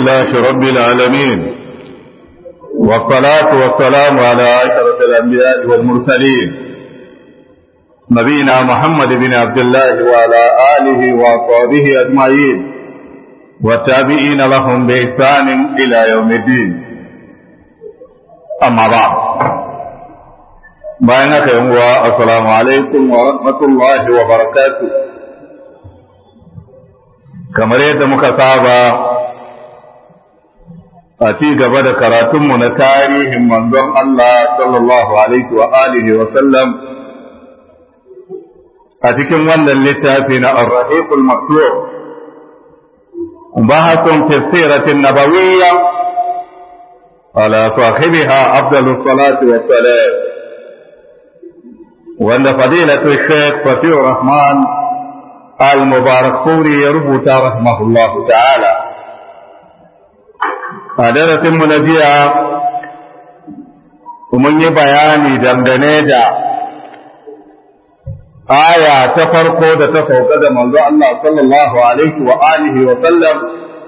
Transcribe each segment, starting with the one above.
لله رب العالمين والصلاة والسلام على أشرف الأنبياء والمرسلين نبينا محمد بن عبد الله وعلى آله وأصحابه أجمعين والتابعين لهم بإحسان إلى يوم الدين أما بعد بينك يوم السلام عليكم ورحمة الله وبركاته kamar yadda muka saba a ci gaba da karatunmu na tarihin manzon Allah sallallahu alaihi wa alihi wa sallam a cikin wannan littafi na Ar-Rahiqul Maktur bahasun fi siratin nabawiyya ala sahibiha afdalus salati wa salam wanda fadilatu Sheikh Fatih Rahman المبارك فوري يربط رحمه الله تعالى درس منجيا ومن بياني دمدنه da aya ta farko da ta sauka da manzo Allah sallallahu alaihi wa alihi wa sallam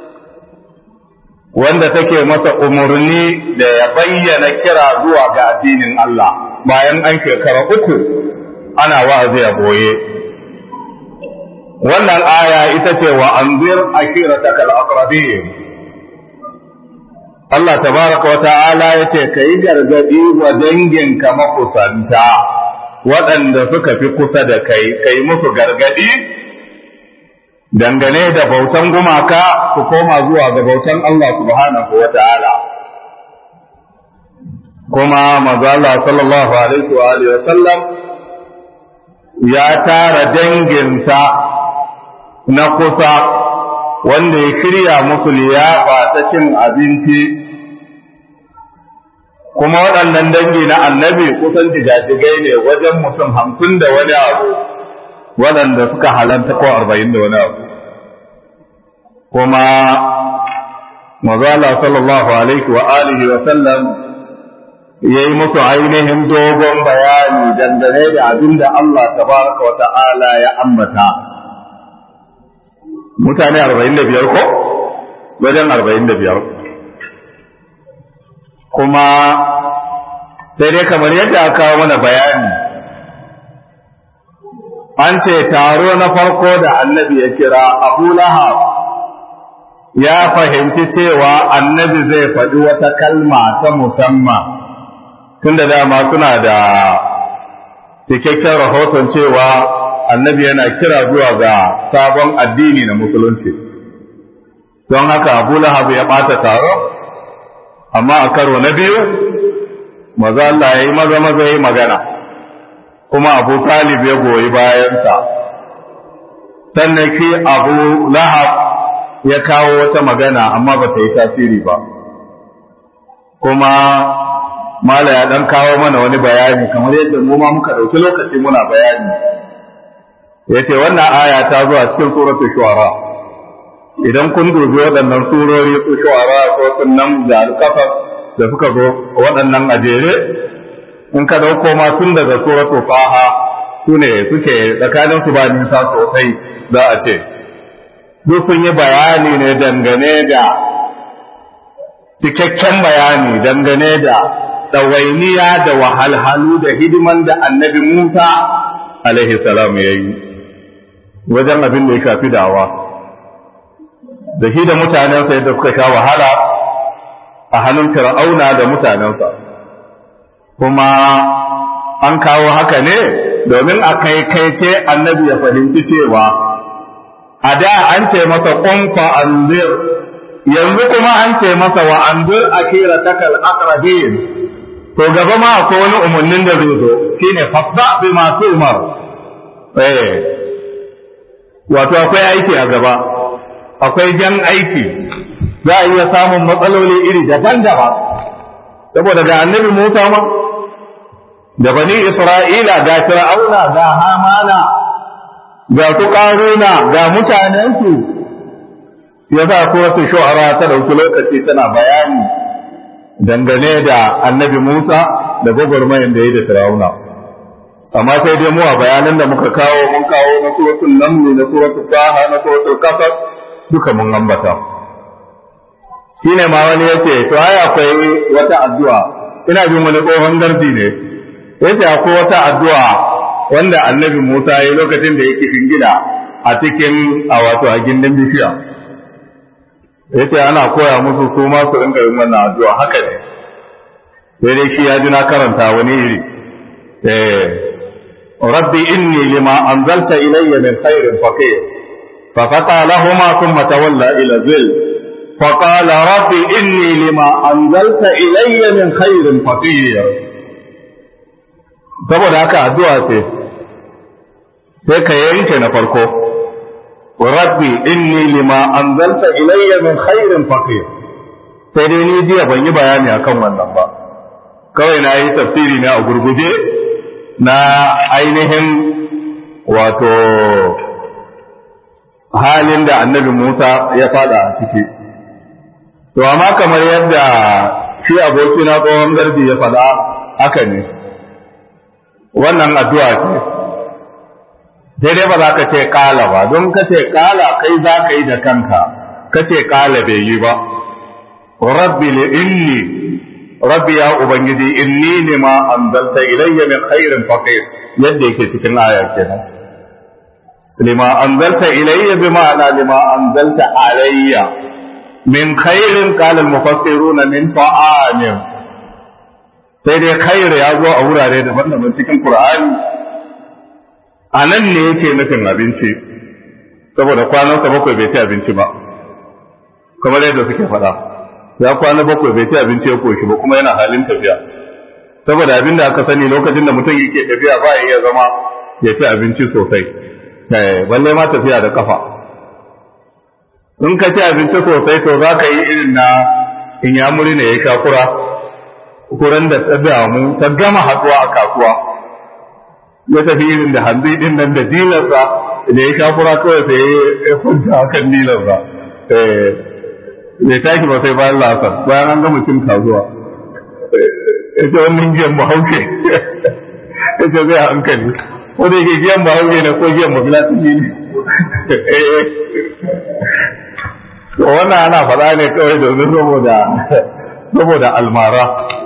wanda take masa umarni da ya bayyana kira zuwa ga addinin Allah bayan an shekara uku ana wa'azi a boye wannan aya ita ce wa anzir akirataka al-aqrabin Allah tabaraka wa ta'ala yace kai gargadi wa danginka makusanta waɗanda suka fi kusa da kai kai musu gargadi dangane da bautan gumaka su koma zuwa ga bautan Allah subhanahu wa ta'ala kuma manzo Allah sallallahu alaihi wa alihi wa sallam ya tara danginsa na kusa wanda ya shirya musu liyafa ta cin abinci kuma waɗannan dangi na annabi kusan jigajigai ne wajen mutum hamsin da wani abu waɗanda suka halanta ko arba'in da wani abu kuma mazala sallallahu alaihi wa alihi wa sallam ya yi musu ainihin dogon bayani dangane da abin da Allah tabaraka wa ta'ala ya ambata mutane arba'in da biyar ko wajen arba'in da biyar kuma sai dai kamar yadda aka kawo mana bayani an ce taro na farko da annabi ya kira abu lahab ya fahimci cewa annabi zai faɗi wata kalma ta musamman tun da dama suna da cikakken rahoton cewa annabi yana kira zuwa ga sabon addini na musulunci don haka abu lahab ya ɓata taro amma a karo na biyu maza Allah ya yi maza maza ya yi magana kuma abu talib ya goyi bayansa sannan shi abu lahab ya kawo wata magana amma ba ta yi tasiri ba kuma mala ya ɗan kawo mana wani bayani kamar yadda mu ma muka ɗauki lokaci muna bayani ya ce wannan aya ta zuwa cikin suratu shuara idan kun dubi waɗannan surori su shuara ko sunan da alkafar da suka zo waɗannan a jere in ka ɗauko ma tun daga suratu faha su ne suke tsakanin su ba nisa sosai za a ce duk sun yi bayani ne dangane da cikakken bayani dangane da ɗawainiya da wahalhalu da hidiman da annabi Musa alaihi salam ya yi wajen abin da ya shafi dawa da shi da mutanensa yadda suka sha wahala a hannun fir'auna da mutanensa kuma an kawo haka ne domin a kaikaice annabi ya fahimci cewa a da an ce masa ƙunfa anzir yanzu kuma an ce masa wa anzir akira takal aqrabin to gaba ma akwai wani umarnin da zai zo shine fasda bi masu umar eh wato akwai aiki a gaba akwai jan aiki za a iya samun matsaloli iri daban-daban saboda ga annabi Musa ma da bani Isra'ila ga Fir'auna ga Hamana ga su Qaruna ga mutanensu ya sa suratul shu'ara ta dauki lokaci tana bayani dangane da annabi Musa da gwagwarmayin da ya da Fir'auna amma sai dai mu a bayanan da muka kawo mun kawo na suratul naml na suratul taha na suratul qasas duka mun ambata shine ma wani yace to ai akwai wata addu'a ina bin wani tsohon gardi ne yace akwai wata addu'a wanda annabi Musa ya lokacin da yake gida a cikin a wato a gindin bishiya yace ana koya musu su ma su rinka yin wannan addu'a haka ne sai dai shi ya ji na karanta wani iri eh rabbi inni lima anzalta ilayya min khairin faqir fa faqa lahumma thumma tawalla ila zil fa qala rabbi inni lima anzalta ilayya min khairin faqir saboda haka addu'a ce sai ka yanke na farko rabbi inni lima anzalta ilayya min khairin faqir sai dai ni jiya ban yi bayani akan wannan ba kawai na yi tafsiri ne a gurguje na ainihin wato halin da annabi Musa ya fada a ciki to amma kamar yadda shi aboki na tsohon garbi ya fada haka ne wannan addu'a ce sai dai ba za ka ce kala ba don ka ce kala kai za ka yi da kanka ka ce kala bai yi ba rabbi li inni rabbi ya ubangiji inni lima anzalta ilayya min khairin faqir yadda yake cikin aya kenan lima anzalta ilayya bi ma'ana lima anzalta alayya min khairin qala al-mufassiruna min ta'amin sai dai khair ya zo a wurare daban-daban cikin qur'ani a nan ne yake nufin abinci saboda kwanansa bakwai bai ci abinci ba kamar yadda suke faɗa ya kwana bakwai bai ci abinci ya koshi ba kuma yana halin tafiya saboda abin da aka sani lokacin da mutum yake tafiya ba ya iya zama ya ci abinci sosai balle ma tafiya da kafa in ka ci abinci sosai to za ka yi irin na in ya muri ne ya sha kura kuran da ta damu ta gama haɗuwa a kasuwa ya tafi irin da hanzu din nan da dilarsa da ya sha kura kawai sai ya kwanta akan dilarsa bai tashi ba sai bayan lasar bayan an gama cin kasuwa ya ce wannan giyan bahaushe ya ce zai hankali ko da yake giyan bahaushe ne ko giyan mafilatini ne to wannan ana faɗa ne kawai domin saboda saboda almara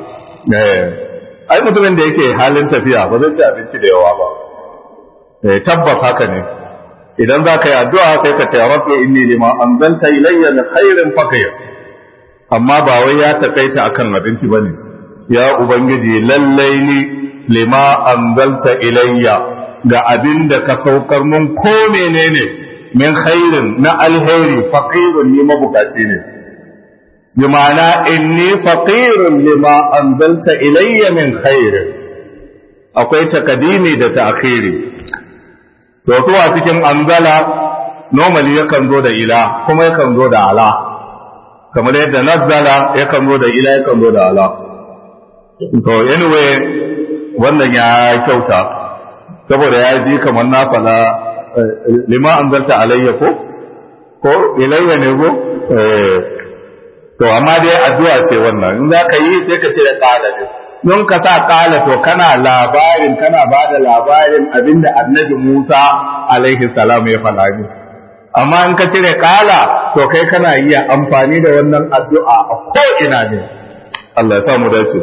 ai mutumin da yake halin tafiya ba zai ci abinci da yawa ba tabbas haka ne idan za ka yi addu'a sai ka ce rabbi inni lima anzalta ilayya min khairin faqir amma ba wai ya takaita akan abinci bane ya ubangiji lallai ni lima anzalta ilayya ga abin da ka saukar mun ko menene min khairin na alheri faqirun ni mabukaci ne bi ma'ana inni faqirun lima anzalta ilayya min khairin akwai takadimi da ta'khiri to su a cikin anzala normally yakan zo da ila kuma yakan zo da ala kamar yadda nazzala yakan zo da ila yakan zo da ala to anyway wannan ya kyauta saboda ya ji kamar na fala lima anzalta alayya ko ko ilayya ne ko to amma dai addu'a ce wannan in za ka yi sai ka ce da kala ne don ka sa kala to kana labarin kana ba da labarin abinda annabi Musa alaihi salam ya faɗa ni amma in ka cire kala to kai kana iya amfani da wannan addu'a a ko ina ne Allah ya sa mu dace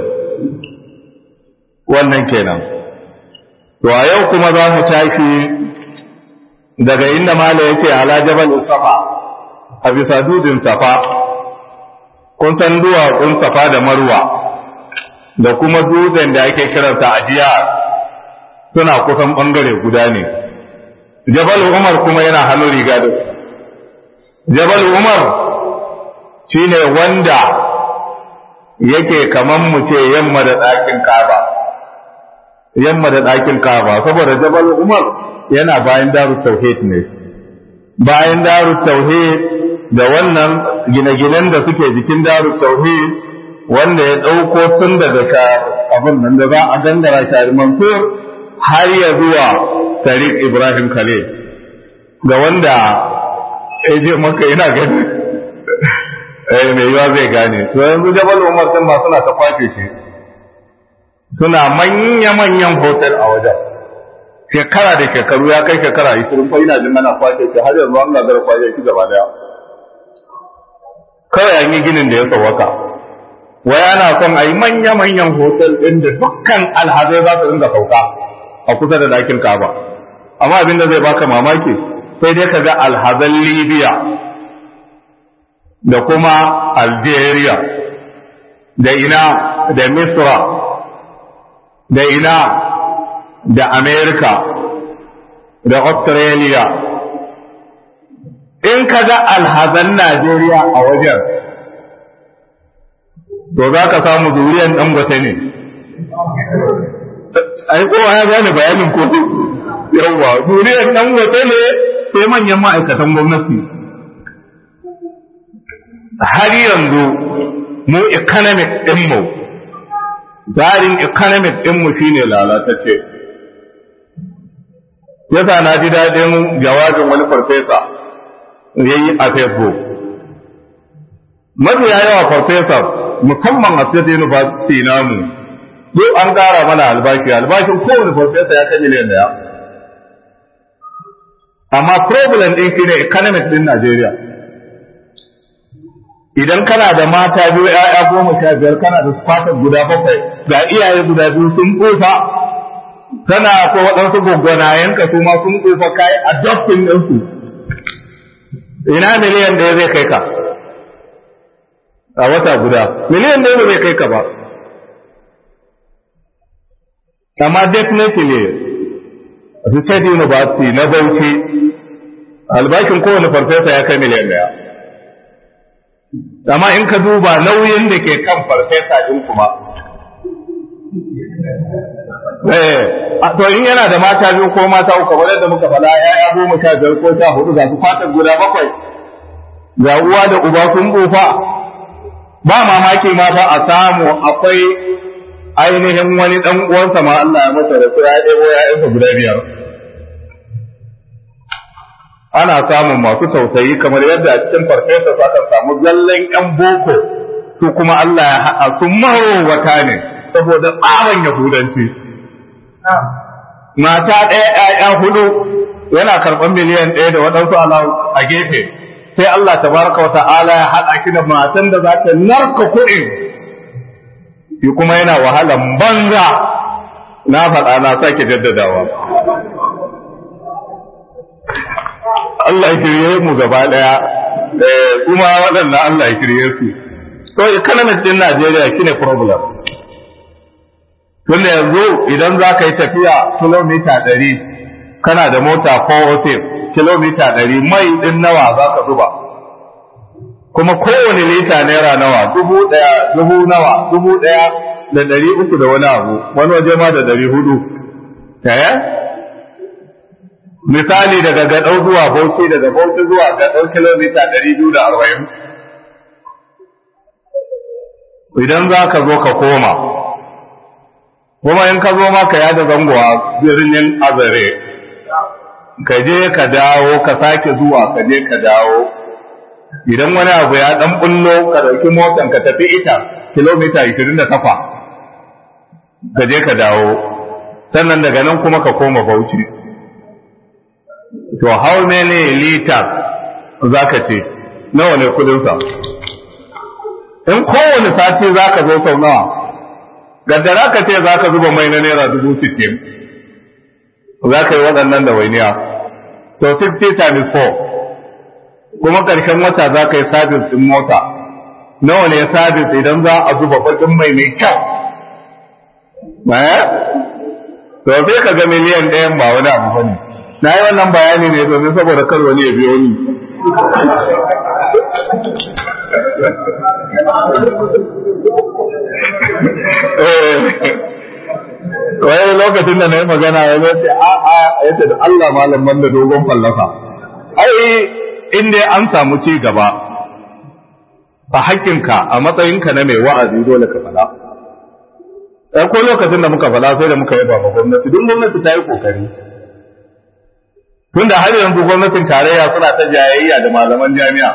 wannan kenan to a yau kuma za mu tashi daga inda mala ya ce ala jabal safa a bisa dudin safa kun san duwatsun safa da marwa da kuma dutsen da ake kiransa ajiya suna kusan bangare guda ne jabal umar kuma yana hannun riga da jabal umar shine wanda yake kaman mu ce yamma da ɗakin kaba yamma da ɗakin kaba saboda jabal umar yana bayan daru tauhid ne bayan daru tauhid da wannan gine-ginen da suke jikin daru tauhid wanda ya ɗauko tun daga abin nan da za a gangara shari mansur har ya zuwa tariq ibrahim khalil ga wanda ya je maka yana gani eh mai yiwa zai gane to yanzu jabal umar din ma suna ta kwace shi suna manya-manyan hotel a wajen shekara da shekaru ya kai shekara 20 ko ina jin ana kwace shi har yanzu an gagara kwace shi gaba daya kawai an yi ginin da ya tsawaka wai ana son a yi manya-manyan hotel ɗin da dukkan alhazai za su dinga sauka a kusa da dakin kaba amma abin da zai baka mamaki sai dai ka ga alhazan libya da kuma algeria da ina da misra da ina da america da australia in ka ga alhazan najeriya a wajen to za ka samu zuriyan dangote ne ai kowa ya gane bayanin ko yawwa zuriyan dangote ne sai manyan ma'aikatan gwamnati har yanzu mu economic ɗinmu tsarin economic ɗinmu shine lalatacce yasa na ji daɗin jawabin wani farfesa ya yi a facebook mafiya yawa farfesa musamman a state university namu duk an ƙara mana albashi albashin kowane farfesa ya kai miliyan daya amma problem ɗin shine economic ɗin najeriya idan kana da mata biyu ‘ya'ya goma sha biyar kana da fatar guda bakwai ga iyaye guda biyu sun tsufa kana ko waɗansu gwaggwanayenka su ma sun tsufa kai adopting ɗinsu ina miliyan ɗaya zai kai ka a wata guda miliyan ɗaya zai kai ka ba amma definitely a state university na bauchi albashin kowane farfesa ya kai miliyan ɗaya amma in ka duba nauyin da ke kan farfesa din kuma eh to in yana da mata biyu ko mata uku kamar yadda muka faɗa ya'ya goma sha biyar ko sha hudu ga su fatan guda bakwai ga uwa da uba sun bufa ba mamaki ma fa a samu akwai ainihin wani dan uwansa ma Allah ya masa da su ya ɗebo ya'yansa guda biyar ana samun masu tausayi kamar yadda a cikin farfesa za ka samu zallan yan boko su kuma Allah ya haɗa su marowata ne saboda tsarin yahudanci mata ɗaya ‘ya'ya hudu yana karɓar miliyan ɗaya da waɗansu a gefe sai Allah tabaraka wa ta'ala ya haɗa ki da matan da za ta narka kuɗi shi kuma yana wahalan banza na faɗa na sake jaddadawa Allah ya kirye mu gaba daya kuma waɗanda Allah ya kirye su to economic din Najeriya shine problem tunda yanzu idan za ka yi tafiya kilomita ɗari kana da mota ko hotel kilomita ɗari mai ɗin nawa za ka zuba kuma kowane lita naira nawa dubu ɗaya dubu nawa dubu ɗaya da ɗari uku da wani abu wani waje ma da ɗari hudu misali daga gaɗau zuwa bauchi daga bauchi zuwa gaɗau kilomita ɗari biyu da arba'in idan za ka zo ka koma kuma in ka zo ma ka yada zango a birnin azare ka je ka dawo ka sake zuwa ka je ka dawo idan wani abu ya ɗan bullo ka ɗauki motan ka tafi ita kilomita ishirin da kafa ka je ka dawo sannan daga nan kuma ka koma bauchi to how many liters za ka ce nawa ne kudinsa in kowane sati za ka zo sau nawa gaddara ka ce za ka zuba mai na naira dubu sittin za ka yi waɗannan da wainiya to 50 times 4 kuma ƙarshen wata za ka yi sabis ɗin mota nawa ne sabis idan za a zuba baƙin mai mai kyau to sai ka ga miliyan ɗayan ba wani abu ba ne na yi wannan bayani ne domin saboda kar wani ya biyo ni wani lokacin da na yi magana ya zai a a ya ce da Allah malam da dogon fallafa ai in dai an samu ci gaba a hakkinka a matsayinka na mai wa'azi dole ka faɗa ɗan ko lokacin da muka faɗa sai da muka yaba ma gwamnati duk gwamnati ta yi kokari tunda har yanzu gwamnatin tarayya suna ta jayayya da malaman jami'a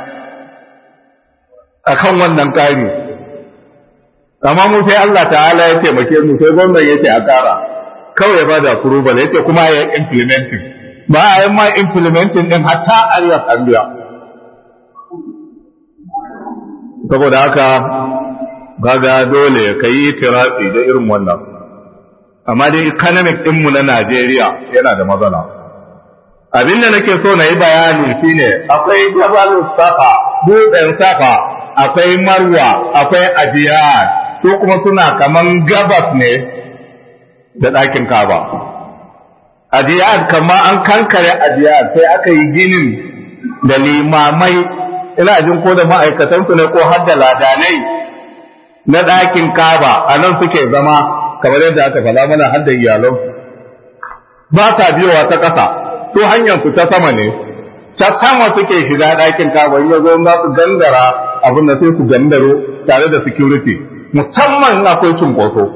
akan wannan ƙari amma mu sai Allah ta'ala ya taimake mu sai gwamnati ya ce a ƙara kawai ya bada approval ya ce kuma ya implementing ba a yi ma implementing din hatta ariyar an biya saboda haka gaga dole ka yi tirafi da irin wannan amma dai economic ɗinmu na Najeriya yana da matsala abin da nake so na yi bayani shine akwai jabal safa dutsen safa akwai marwa akwai ajiyar su kuma suna kaman gabas ne da ɗakin kaba ajiyar kama an kankare ajiyar sai aka yi ginin da limamai ina jin ko da ma'aikatansu ne ko har da ladanai na ɗakin kaba a nan suke zama kamar yadda aka faɗa mana har da iyalan ba sa biyowa ta ƙasa su hanyar su ta sama ne ta sama suke shiga ɗakin kaba ya zo za su gandara abin da sai su gandaro tare da security musamman akwai cunkoso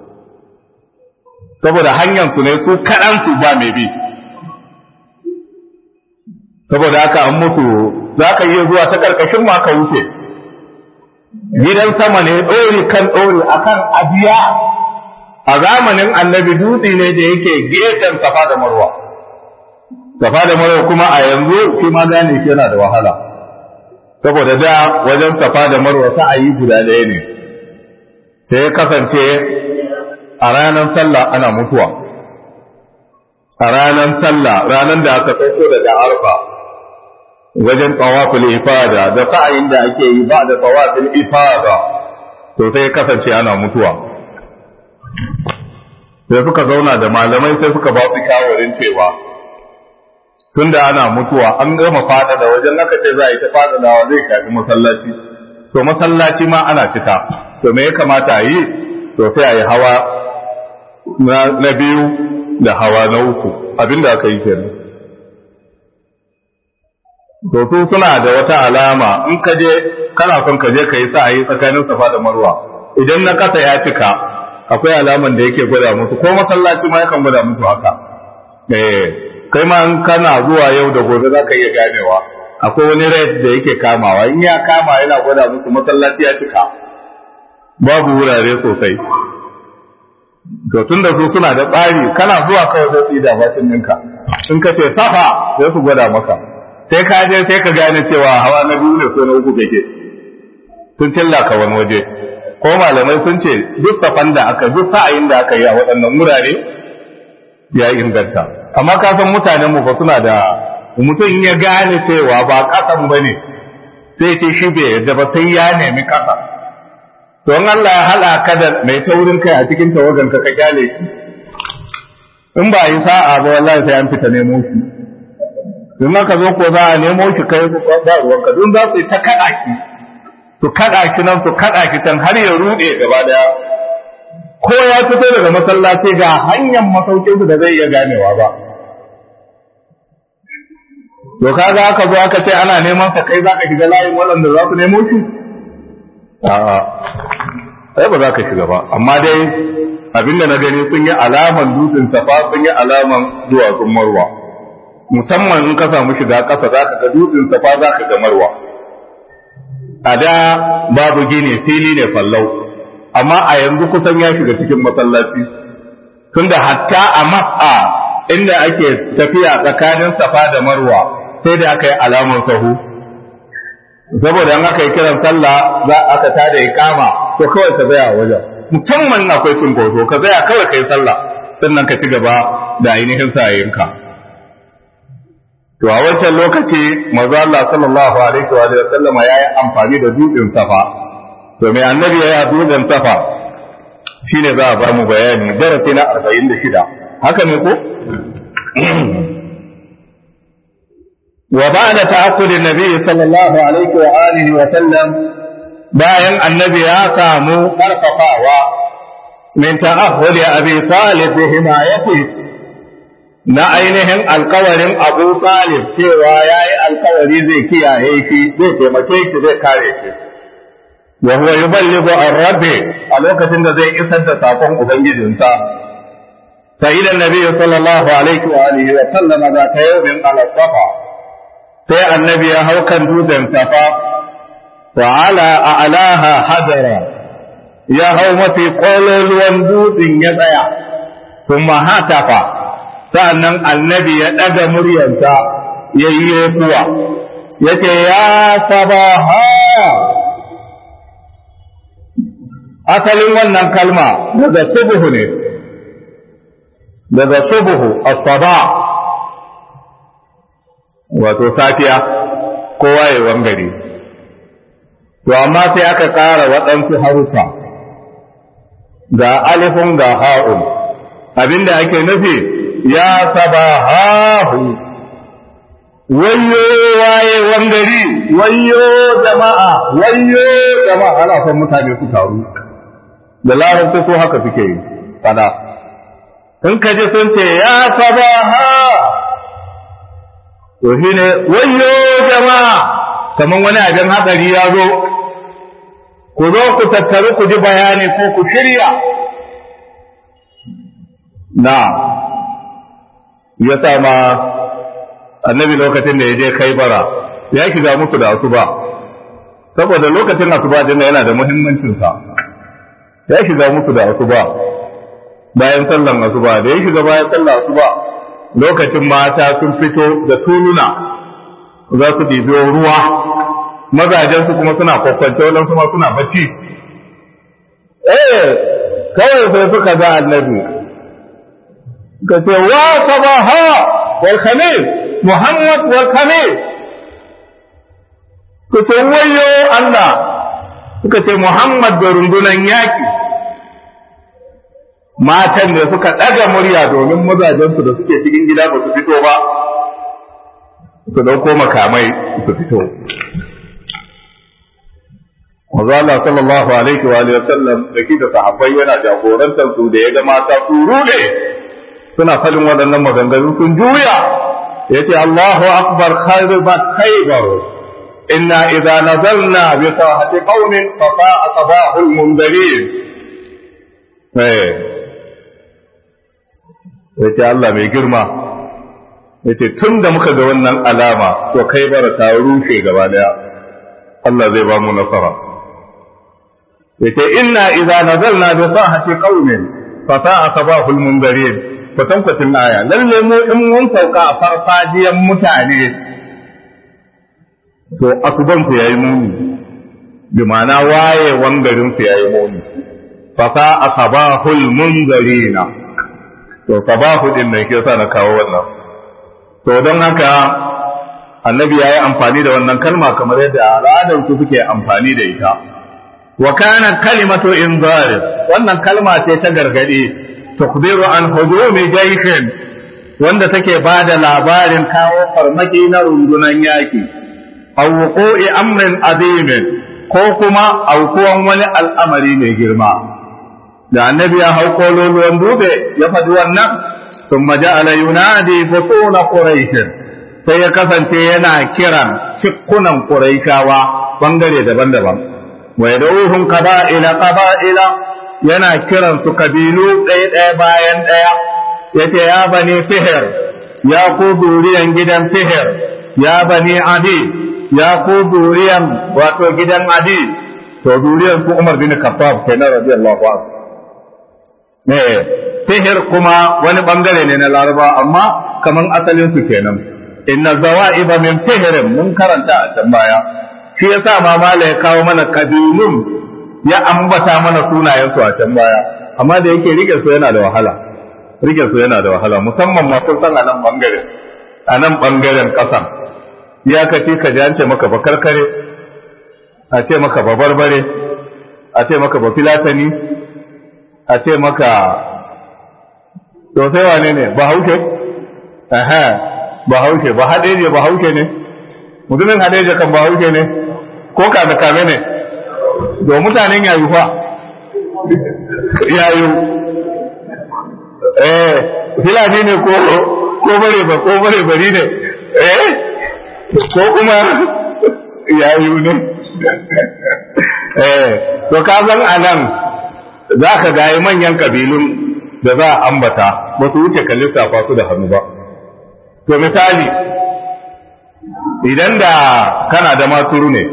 saboda hanyar su ne su kaɗan su ba mai bi saboda haka an musu za ka iya zuwa ta ƙarƙashin ma ka wuce gidan sama ne ɗori kan ɗori akan abiya a zamanin annabi dutse ne da yake gefen safa da marwa safa da marwa kuma a yanzu shi ma gane shi yana da wahala saboda da wajen safa da marwa sa'ayi guda ɗaya ne sai kasance a ranar sallah ana mutuwa a ranar sallah ranar da aka sauko daga arfa wajen tawaful ifada da sa'ayin da ake yi ba da tawaful ifada to sai kasance ana mutuwa sai suka zauna da malamai sai suka ba su shawarin cewa tunda ana mutuwa an gama fada da wajen aka ce za a yi ta fada da zai kafi masallaci to masallaci ma ana cika to me ya kamata a yi to sai a yi hawa na biyu da hawa na uku abinda aka yi kenan to su suna da wata alama in ka je kana son ka je ka yi sa'ayi tsakanin safa da marwa idan na kasa ya cika akwai alaman da yake gwada musu ko masallaci ma yakan gwada musu haka eh kai ma in kana zuwa yau da gobe za ka iya ganewa akwai wani red da yake kamawa in ya kama yana gwada musu masallaci ya cika babu wurare sosai to tunda su suna da tsari kana zuwa kawai zai su yi da batin ninka in ka ce safa sai su gwada maka sai ka je sai ka gane cewa hawa na biyu ne ko na uku kake sun cilla ka wani waje ko malamai sun ce duk safan da aka duk sa'ayin da aka yi a waɗannan wurare ya inganta amma ka san mutanen mu fa suna da mutum ya gane cewa ba kasan bane sai ce shi bai yadda ba sai ya nemi kasa to in Allah ya hala ka da mai taurin kai a cikin tawagan ka ka kyale shi in ba yi sa'a ba wallahi sai an fita nemo shi in aka zo ko za a nemo shi kai ba ruwanka don za su yi ta kaɗa ki su kaɗa ki nan su kaɗa ki can har ya ruɗe gaba daya ko ya fito daga masallaci ga hanyar masaukin da zai iya ganewa ba to kaga aka zo aka ce ana neman sa kai zaka shiga layin waɗanda za su nemo shi a'a sai ba za ka shiga ba amma dai abinda na gani sun yi alaman dutsen safa sun yi alaman duwatsun marwa musamman in ka samu shiga ƙasa za ka ga dutsen safa za ka ga marwa a da babu gini fili ne fallau amma a yanzu kusan ya shiga cikin masallaci tunda hatta a mas'a inda ake tafiya tsakanin safa da marwa sai da aka yi alamun sahu saboda in aka yi kiran sallah za aka tada ikama to kawai ka tsaya a wajen musamman akwai cunkoso ka tsaya kawai ka yi sallah sannan ka ci gaba da ainihin sa'ayinka to a wancan lokaci manzo Allah sallallahu alaihi wa sallam ya yi amfani da dutsen safa to mai annabi ya yi dutsen safa shine za a ba mu bayani darasi na 46 haka ne ko وبعد تعقد النبي صلى الله عليه وآله وسلم bayan annabi ya samu ƙarfafawa min ta'ahhud abi talib bi himayati na ainihin alkawarin abu talib cewa yayi alkawari zai kiyaye shi zai taimake shi zai kare shi wa huwa yuballighu ar-rabbi a lokacin da zai isar da sakon ubangijinsa sai da nabi sallallahu alaihi wa alihi wa sallama za ta yawmin ala safa sai annabi ya hau kan dutsen safa wa ala a'laha hadara ya hau mafi kololuwan dutsen ya tsaya kuma hatafa sa'annan annabi ya ɗaga muryarsa ya yi kuwa ya ce ya sabaha asalin wannan kalma daga subuhu ne daga subuhu asaba wato safiya ko wayewan gari to amma sai aka ƙara waɗansu harufa ga alifun ga ha'un abinda ake nufi ya sabahahu wayyo wayewan gari wayyo jama'a wayyo jama'a ana son mutane su taru da larabci ko haka suke yi fada in ka ji sun ce ya sabaha to shi ne wayyo jama'a kamar wani abin hatsari ya zo ku zo ku tattaru ku ji bayani ko ku shirya na ya sa ma annabi lokacin da ya je kai bara ya shiga musu da asuba saboda lokacin asuba din yana da muhimmancinsa ya shiga musu da asuba bayan sallan asuba da ya shiga bayan sallan asuba lokacin mata sun fito da tuluna za su ɗibi ruwa mazajen su kuma suna kwakwance wannan kuma suna bacci eh kawai sai suka ga annabi ka ce wa sabaha wal khamis muhammad wal khamis ku ce wayo Allah suka ce muhammad da rundunan yaki matan da suka ɗaga murya domin mazajensu da suke cikin gida ba su fito ba su ɗauko makamai su fito. Maza Allah sallallahu alaihi wa alihi sallam da da sahabbai yana jagorantar su da ya ga mata su rude suna fadin waɗannan maganganu sun juya yace Allahu akbar khairu ba khaybar inna idza nazalna bi sahati qaumin fa sa'a sabahul mundarin eh yace Allah mai girma yace tun da muka ga wannan alama to kai bara ta rushe gaba daya Allah zai ba mu nasara yace inna idza nazalna bi sahati qaumin fa sa'a sabahul mundarin kwatankwacin aya lalle mu in mun sauka a farfajiyan mutane to asuban su yayi muni bi ma'ana wayewan garin su yayi muni fa sa'a sabahul mundarina to sabahu din ne ke sa na kawo wannan to don haka annabi ya yi amfani da wannan kalma kamar yadda al'adar su suke amfani da ita wa kana kalimatu inzar wannan kalma ce ta gargadi tukbiru an hujumi jayshin wanda take bada labarin kawo farmaki na rundunan yaki aw wuqu'i amrin azim ko kuma aukuwan wani al'amari mai girma da annabi ya hau kololuwan dube ya faɗi wannan ثم جعل ينادي بطون قريش sai ya kasance yana kiran cikkunan Quraishawa bangare daban-daban wa yad'uhum qaba'ila qaba'ila yana kiran su kabilu ɗaya ɗaya bayan ɗaya yace ya bani fihr ya ku duriyan gidan fihr ya bani adi ya ku duriyan wato gidan adi to duriyan su Umar bin Khattab kenan radiyallahu anhu ne sihir kuma wani bangare ne na laraba amma kaman asalin su kenan inna zawa'iba min sihirin mun karanta a can baya shi yasa ma mala ya kawo mana kabilun ya ambata mana sunayen su a can baya amma da yake rike su yana da wahala rike su yana da wahala musamman ma kun san a nan bangaren a nan bangaren kasan ya kace ka ji an ce maka bakarkare a ce maka babarbare a ce maka bafilatani a ce maka to sai wane ne ba hauke aha ba hauke ba hadeje ba hauke ne mutumin hadeje kan ba hauke ne ko kame kame ne do mutanen yayu fa yayu eh filani ne ko ko bare ba ko bare bari ne eh ko kuma yayu ne eh to ka san anan za ka ga manyan kabilun da za a ambata ba su wuce ka lissafa su da hannu ba. To misali, idan da kana da maturu ne,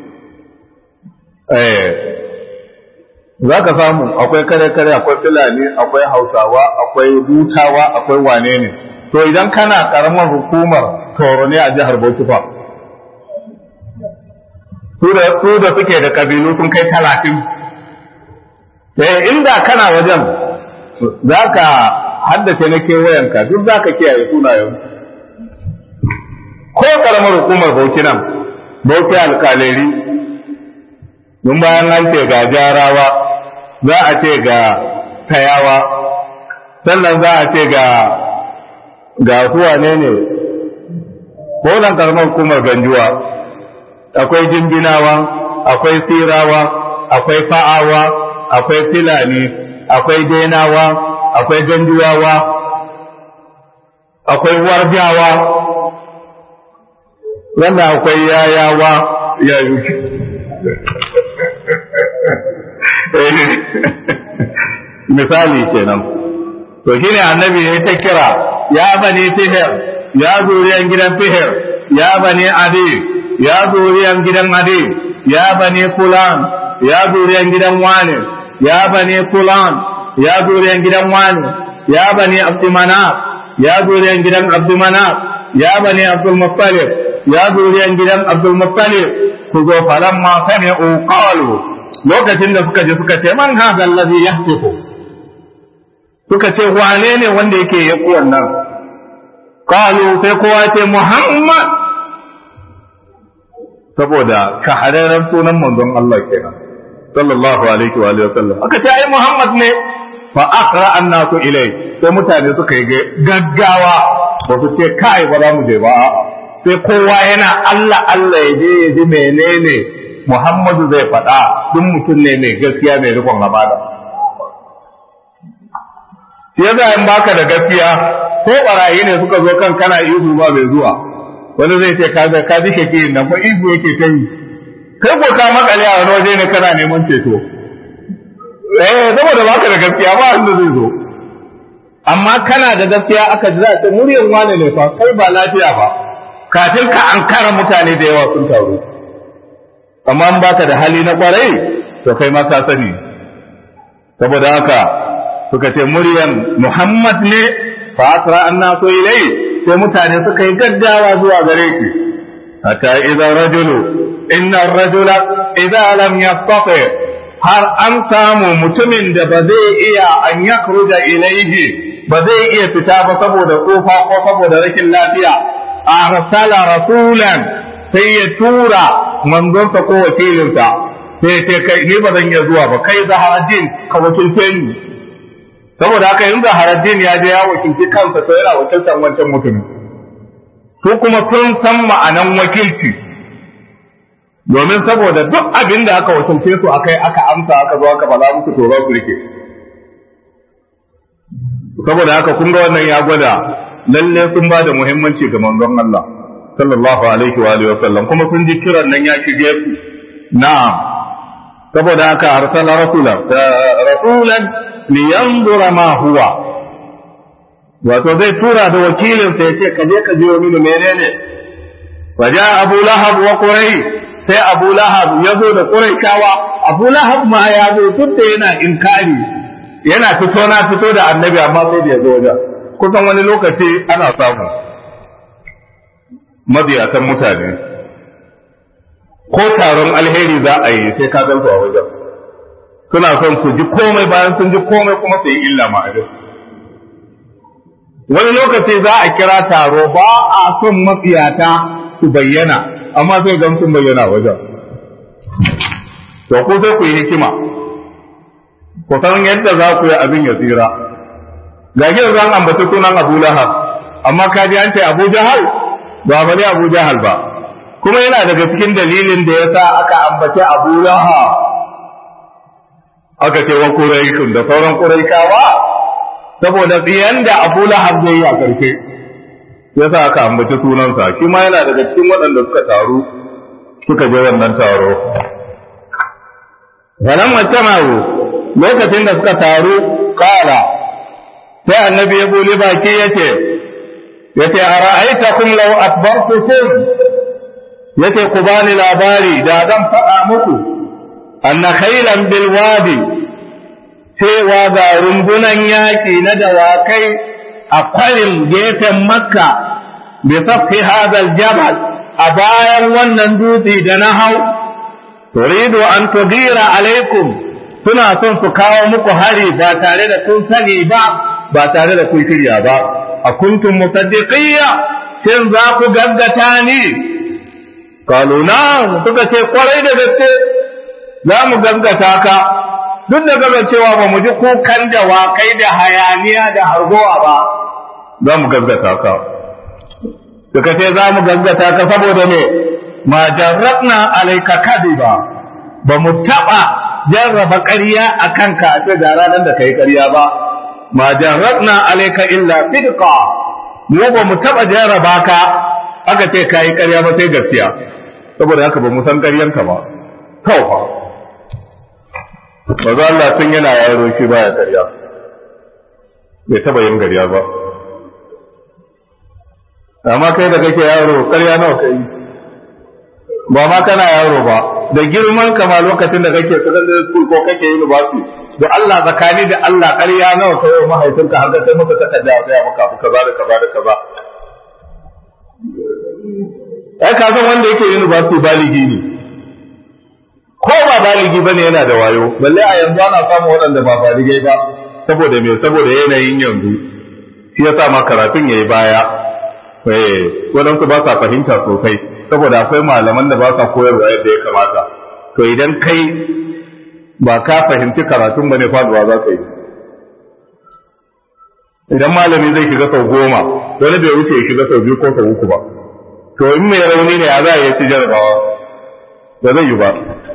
za ka samu akwai kare-kare, akwai fulani, akwai hausawa, akwai dutawa, akwai wane ne. To idan kana karamar hukumar toro ne a jihar Bauchi fa. Su da suke da kabilu sun kai talatin. eh inda kana wajen za ka haddace na kewayenka duk za ka kiyaye sunayen ko karamar hukumar bauchi nan bauchi alkaleri don bayan an ce ga jarawa za a ce ga tayawa sannan za a ce ga ga kuwa ne ne ko nan karamar hukumar ganjuwa akwai jimbinawa akwai sirawa akwai fa'awa akwai filani akwai denawa akwai ganjuwawa akwai warjawa wannan akwai yayawa yayu misali kenan to shine annabi ya ta kira ya bani fihir ya zuriyan gidan fihir ya bani adi ya zuriyan gidan adi ya bani fulan ya zuriyan gidan wane ya bani fulan ya zuriyan gidan wane ya bani abdumanaf ya zuriyan gidan abdumanaf ya bani abdul muttalib ya zuriyan gidan abdul muttalib ku zo falamma sami'u qalu lokacin da suka je suka ce man hadha allazi yahtifu suka ce wane ne wanda yake yaku wannan qalu sai kowa ce muhammad saboda shahararren sunan manzon Allah kenan sallallahu alaihi wa alihi wasallam aka ce ai muhammad ne fa aqra annasu ilai sai mutane suka yi gaggawa ba su ce kai ba za mu je ba sai kowa yana Allah Allah ya je ya ji menene Muhammadu zai faɗa duk mutum ne mai gaskiya mai rikon amana ya za in baka da gaskiya ko barayi ne suka zo kan kana ihu ba mai zuwa wani zai ce ka ga ka ji kake nan ba ihu yake ta yi kai ko ka makale a wani waje ne kana neman ceto eh saboda baka da gaskiya ba wanda zai zo amma kana da gaskiya aka ji za ta muryar wane ne fa kai ba lafiya ba kafin ka ankara mutane da yawa sun taru amma in baka da hali na kwarai to kai ma ka sani saboda haka suka ce muryan Muhammad ne fa asra annasu ilai sai mutane suka yi gaggawa zuwa gare shi hatta idza rajulu inna ar-rajula idza lam yastati har an samu mutumin da ba zai iya an yakruja ilaihi ba zai iya fita ba saboda kofa ko saboda rashin lafiya arsala rasulan sai ya tura manzonsa ko wakilinsa sai ya ce kai ni ba zan iya zuwa ba kai zaharaddin ka wakilce ni saboda haka in zaharaddin ya je ya wakilci kansa to yana wakiltar wancan mutumin su kuma sun san ma'anan wakilci domin saboda duk abin da aka wakilce su akai aka amsa aka zo aka faɗa musu to za su rike saboda haka kun ga wannan ya gwada lalle sun ba da muhimmanci ga manzon Allah sallallahu alaihi wa alihi wasallam kuma sun ji kiran nan ya shige su na'am saboda haka arsala rasulan rasulan li yanzura ma huwa wato zai tura da wakilin sa yace ka je ka je mini menene waja abu lahab wa qurai sai abu lahab ya zo da quraishawa abu lahab ma ya zo duk da yana inkari yana fito na fito da annabi amma sai da ya zo wajen kusan wani lokaci ana samu mabiyatan mutane ko taron alheri za a yi sai ka gansu a wajen suna son su ji komai bayan sun ji komai kuma su yi illa ma'adin wani lokaci za a kira taro ba a son mafiyata su bayyana amma sai gan sun bayyana wajen to ku sai ku yi hikima ku san yadda za ku yi abin ya tsira ga shi zan ambaci sunan Abu Lahab amma ka ji an ce Abu Jahal ba bane Abu Jahal ba kuma yana daga cikin dalilin da yasa aka ambace Abu Lahab aka ce wa Quraishun da sauran Quraishawa saboda tsiyan da Abu Lahab zai yi a karshe yasa aka ambaci sunansa shi ma yana daga cikin waɗanda suka taru suka je wannan taro Walamma tamaru lokacin da suka taru kala sai annabi ya buli baki ya ce ya ce a ra'aitakum law akbartukum ya ce ku bani labari da zan faɗa muku anna khailan bil wadi cewa ga rumbunan yaƙi na dawakai a kwarin gefen makka bi safi hadal jabal a bayan wannan dutse da na hau turidu an tudira alaikum suna son su kawo muku hari ba tare da kun sani ba ba tare da kun shirya ba a kuntum musaddiqiyya shin za ku gaggata ni kalu na suka ce kwarai da gaske za mu gaggata ka duk da gaga cewa ba mu ji kukan da wakai da hayaniya da hargowa ba za mu gaggata ka suka ce za mu gaggata ka saboda me ma jarrabna alaika kadiba ba mu taɓa jarraba ƙarya a kanka a ce ga ranar da ka yi ƙarya ba ma jarrabna alaika illa sidqa mu ba mu taɓa jarraba ka aka ce ka yi ƙarya ba sai gaskiya saboda haka ba mu san ƙaryanka ba kawai fa ba Allah tun yana yaro shi baya ƙarya bai taɓa yin ƙarya ba amma kai da kake yaro ƙarya nawa kai ba ma kana yaro ba da girman ka ma lokacin da kake secondary school ko kake university da Allah zakani da Allah ƙarya nawa kai wa mahaifinka har da kai maka takarda a tsaya maka kaza da kaza da kaza ai ka san wanda yake university baligi ne ko ba baligi bane yana da wayo balle a yanzu ana samun waɗanda ba baligai ba saboda me saboda yanayin yanzu shi yasa ma karatun yayi baya eh waɗansu ba sa fahimta sosai saboda akwai malaman da ba sa koyarwa yadda ya kamata to idan kai ba ka fahimci karatun bane faduwa za ka yi idan malami zai shiga sau goma wani bai wuce ya shiga sau biyu ko sau uku ba to in mai rauni ne ya za a yi ci jarabawa ba zai yi ba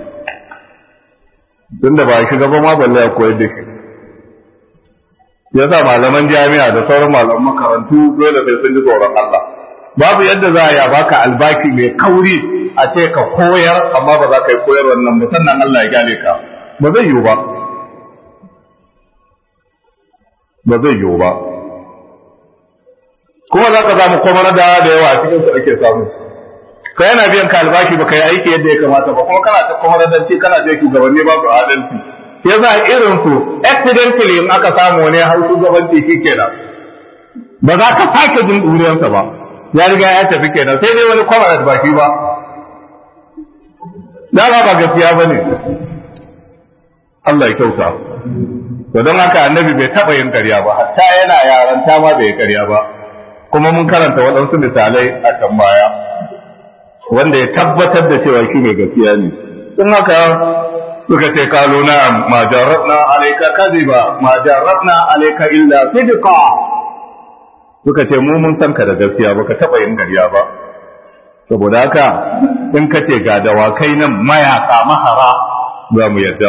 tun da ba shiga ba ma balle a koyar da shi ya sa malaman jami'a da sauran malaman makarantu dole sai sun ji tsoron Allah babu yadda za a yi baka albaki mai kauri a ce ka koyar amma ba za ka yi koyar wannan ba sannan Allah ya gane ka ba zai yiwu ba ba zai yiwu ba kuma za ka samu kwamar da da yawa a cikin su ake samu ka yana biyan ka albashi ba ka yi aiki yadda ya kamata ba kuma kana ta kwamar da ce kana je shugabanni ba su adalci ya za irin su accidentally in aka samu wani har shugabanci shi kenan ba za ka sake jin ɗuriyarsa ba ya riga ya tafi kenan sai dai wani kwamar da baki ba da ba ba gaskiya ba ne Allah ya kyauta to don haka annabi bai taɓa yin ƙarya ba hatta yana yaranta ma bai yi ƙarya ba kuma mun karanta waɗansu misalai a can baya wanda ya tabbatar da cewa shi mai gaskiya ne in haka suka ce kalu na ma jarrabna alayka kadhiba ma jarrabna alayka illa sidqa suka ce mu mun san ka da gaskiya ba ka taba yin gariya ba saboda haka in ka ce ga dawakai nan mayaka mahara za mu yadda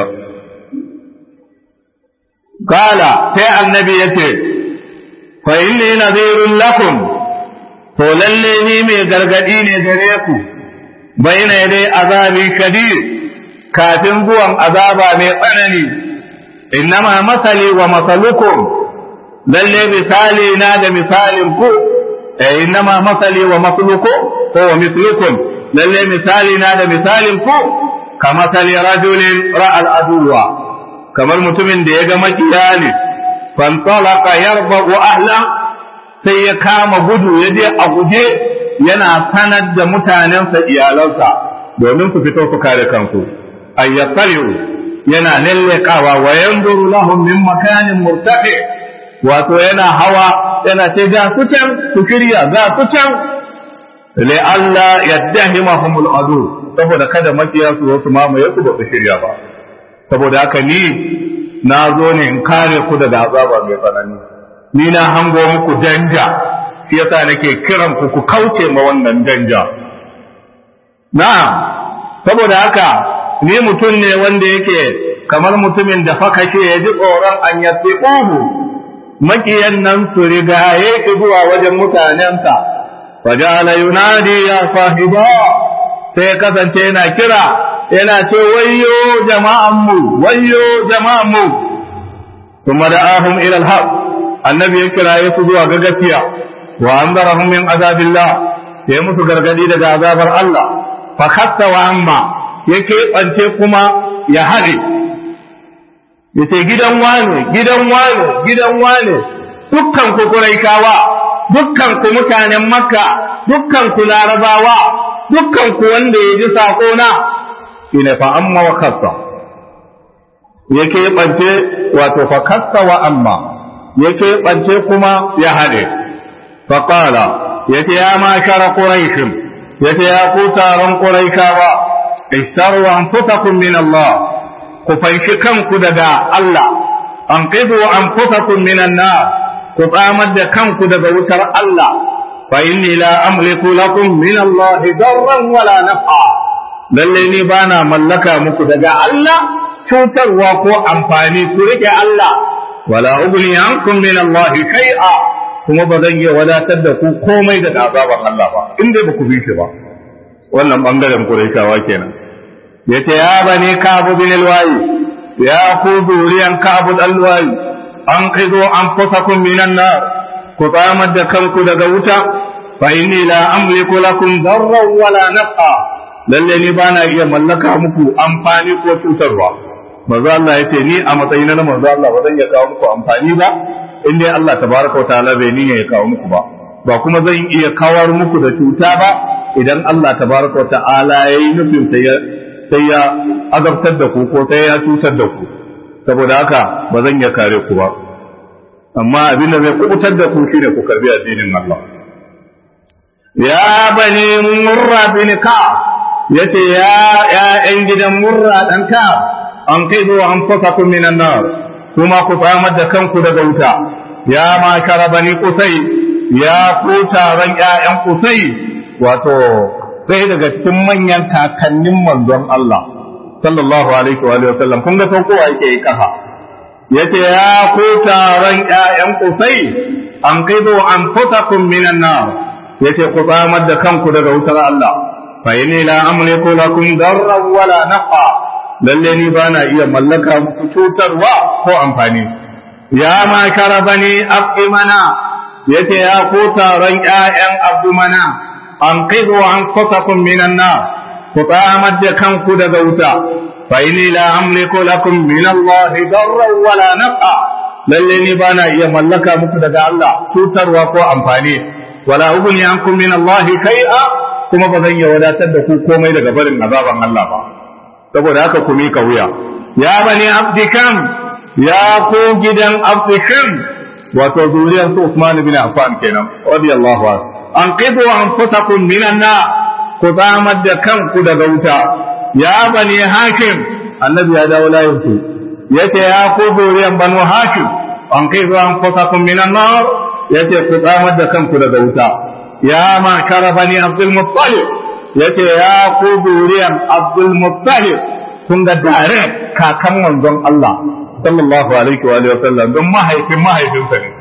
kala sai annabi ya ce fa inni nadhirun lakum to lalle ni mai gargadi ne gare ku bayna dai azabi kadir kafin zuwan azaba mai tsanani innama masali wa masalukum lalle misali na da misalin ku eh innama masali wa masalukum ko wa mislukum lalle misali na da misalin ku kama sali rajulin ra'al aduwa kamar mutumin da ya ga makiya ne fantalaqa yarbu ahla sai ya kama gudu ya je a guje yana sanar da mutanensa iyalansa domin su fito su kare kansu ayyatsariu yana lallekawa wa yanzuru lahum min makanin murtafi wato yana hawa yana ce ga su can su shirya ga su can li Allah yaddahimahumul adu saboda kada makiya su wasu mamaye su ba su shirya ba saboda haka ni na zo ne in kare ku daga azaba mai tsanani ni na hango muku danja shi yasa nake kiran ku ku kauce ma wannan danja na'am saboda haka ni mutum ne wanda yake kamar mutumin da fa kake ya ji tsoron an yatsi ƙuhu makiyan nan su rigaye ki zuwa wajen mutanensa fajala yunadi ya sahiba sai kasance yana kira yana ce wayyo jama'an mu wayyo jama'an mu kuma da'ahum ila al-haq annabi ya kira su zuwa ga gaskiya wa anzarahum min azabillah ya musu gargadi daga azabar Allah fa khatta wa amma ya keɓance kuma ya haɗe ya ce gidan wane gidan wane gidan wane dukkan ku kuraikawa dukkan ku mutanen makka dukkan ku larabawa dukkan ku wanda ya ji saƙona ina fa amma wa kasa ya keɓance wato fakasta wa amma ya keɓance kuma ya haɗe faƙala ya ce ya ma shara ƙuraishin ya ce ya ku taron ƙuraishawa isharu an fusakun min Allah ku fanshi kanku daga Allah an qidu an fusakun min nar ku tsamar da kanku daga wutar Allah fa inni la amliku lakum min Allah darran wala naf'a lalle ni bana mallaka muku daga Allah cutarwa ko amfani ku rike Allah wala ugni ankum min Allah shay'a kuma ba zan iya wadatar da ku komai daga azaban Allah ba in dai ba ku bi shi ba wannan bangaren Qurayshawa kenan yace ya bani Ka'b bin al-Wayi ya ku duriyan Ka'b al-Wayi an qidu anfusakum minan nar ku tsamar da kanku daga wuta fa inni la amliku lakum darran wala naf'a lalle ni bana iya mallaka muku amfani ko cutarwa manzo Allah yace ni a matsayina na manzo Allah ba zan iya kawo muku amfani ba in dai Allah tabaraka wa ta'ala bai niyya ya kawo muku ba ba kuma zan iya kawar muku da cuta ba idan Allah tabaraka wa ta'ala yayi nufin sai ya sai ya azabtar da ku ko sai ya cutar da ku saboda haka ba zan iya kare ku ba amma abin da zai kubutar da ku shine ku karbi addinin Allah ya bani murra bin ka yace ya ya'yan gidan murra dan ka an kai zo an fasa kun minan nar kuma ku tsamar da kanku daga wuta ya ma kara bani kusai ya ku taron ƴaƴan kusai wato sai daga cikin manyan kakannin manzon Allah sallallahu alaihi wa sallam kun ga sauko yake yi kafa yace ya ku taron ƴaƴan kusai an kai zo an fasa kun minan nar yace ku tsamar da kanku daga wutar Allah fa inni la amliku lakum darran wala nafa lalle ni ba na iya mallaka muku cutarwa ko amfani ya ma kara bani abdumana yace ya ko taron ƴaƴan abdumana an qidu an fatakum minan na ku tsamar da kanku daga wuta fa inni la amliku lakum min Allah darran wala nafa lalle ni ba na iya mallaka muku daga Allah cutarwa ko amfani wala ugni ankum min Allah kai'a kuma ba zan iya wadatar da ku komai daga barin azaban Allah ba saboda haka ku mika wuya ya bani abdikam ya ku gidan abdikam wato zuriyar su Usman bin Affan kenan radiyallahu anhu an qidu anfusakum minan na ku zamar da kanku daga wuta ya bani hakim annabi ya dawo layin ku yace ya ku zuriyar banu hakim an qidu anfusakum minan nar yace ku zamar da kanku daga wuta ya ma kara bani abdul muttalib yace ya ku zuriyan Abdul Muttalib kun ga dare kakan manzon Allah sallallahu alaihi wa sallam don mahaifin mahaifinsa ne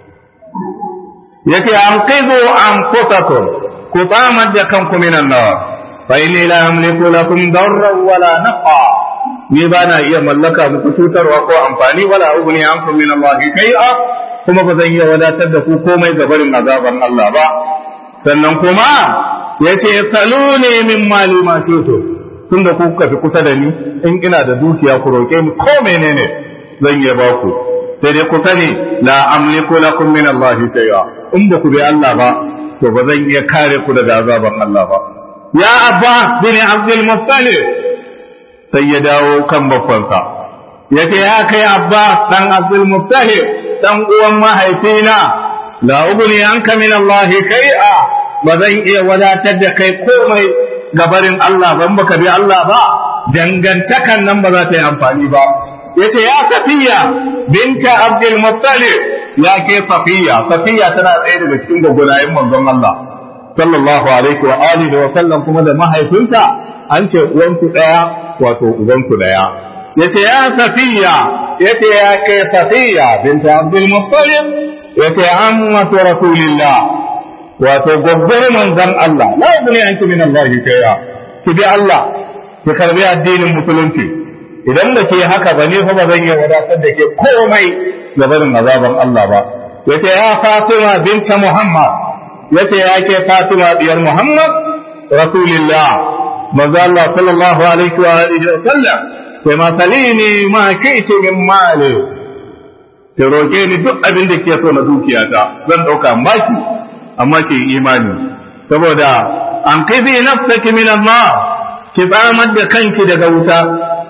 yace an qidu anfusakum ku tsamar da kanku minan nar fa inni la amliku lakum darran wala nafa ni ba na iya mallaka muku cutarwa ko amfani wala ugni ankum min Allah kai'a kuma ba zan iya wadatar da ku komai ga barin azaban Allah ba sannan kuma yace saluni min mali ma tuto tunda ku kuka fi kusa da ni in ina da dukiya ku roke ni ko menene zan iya ba ku sai dai ku sani la amliku lakum min Allah shay'a in ba ku bi Allah ba to ba zan iya kare ku daga azaban Allah ba ya abba bin abdul muttalib sai ya dawo kan babbansa yace ya kai abba dan abdul muttalib dan uwan mahaifina la ugni anka min Allah shay'a ba zan iya wadatar da kai komai gabarin Allah ban baka bi Allah ba dangantakan nan ba za ta yi amfani ba yace ya safiya binta abdul muttalib ya ke safiya safiya tana tsaye daga cikin gwagwanayen manzon Allah sallallahu alaihi wa alihi wa sallam kuma da mahaifinta an ce uwanku daya wato ubanku daya yace ya safiya yace ya ke safiya binta abdul muttalib yace ammatu rasulillah wato gwaggwar manzon Allah la yabni anki min Allah kayya ki bi Allah ki karbi addinin musulunci idan da ke haka ba ne fa ba zan yi wadatar da ke komai ga barin azaban Allah ba yace ya Fatima binta Muhammad yace ya ke Fatima diyar Muhammad rasulillah manzo Allah sallallahu alaihi wa alihi wa sallam sai ma salini ma kaiti min mali ki roke ni duk abin da ke so na dukiyata zan dauka maki amma ke imani saboda an kai nafsaki min Allah ki tsamar da kanki daga wuta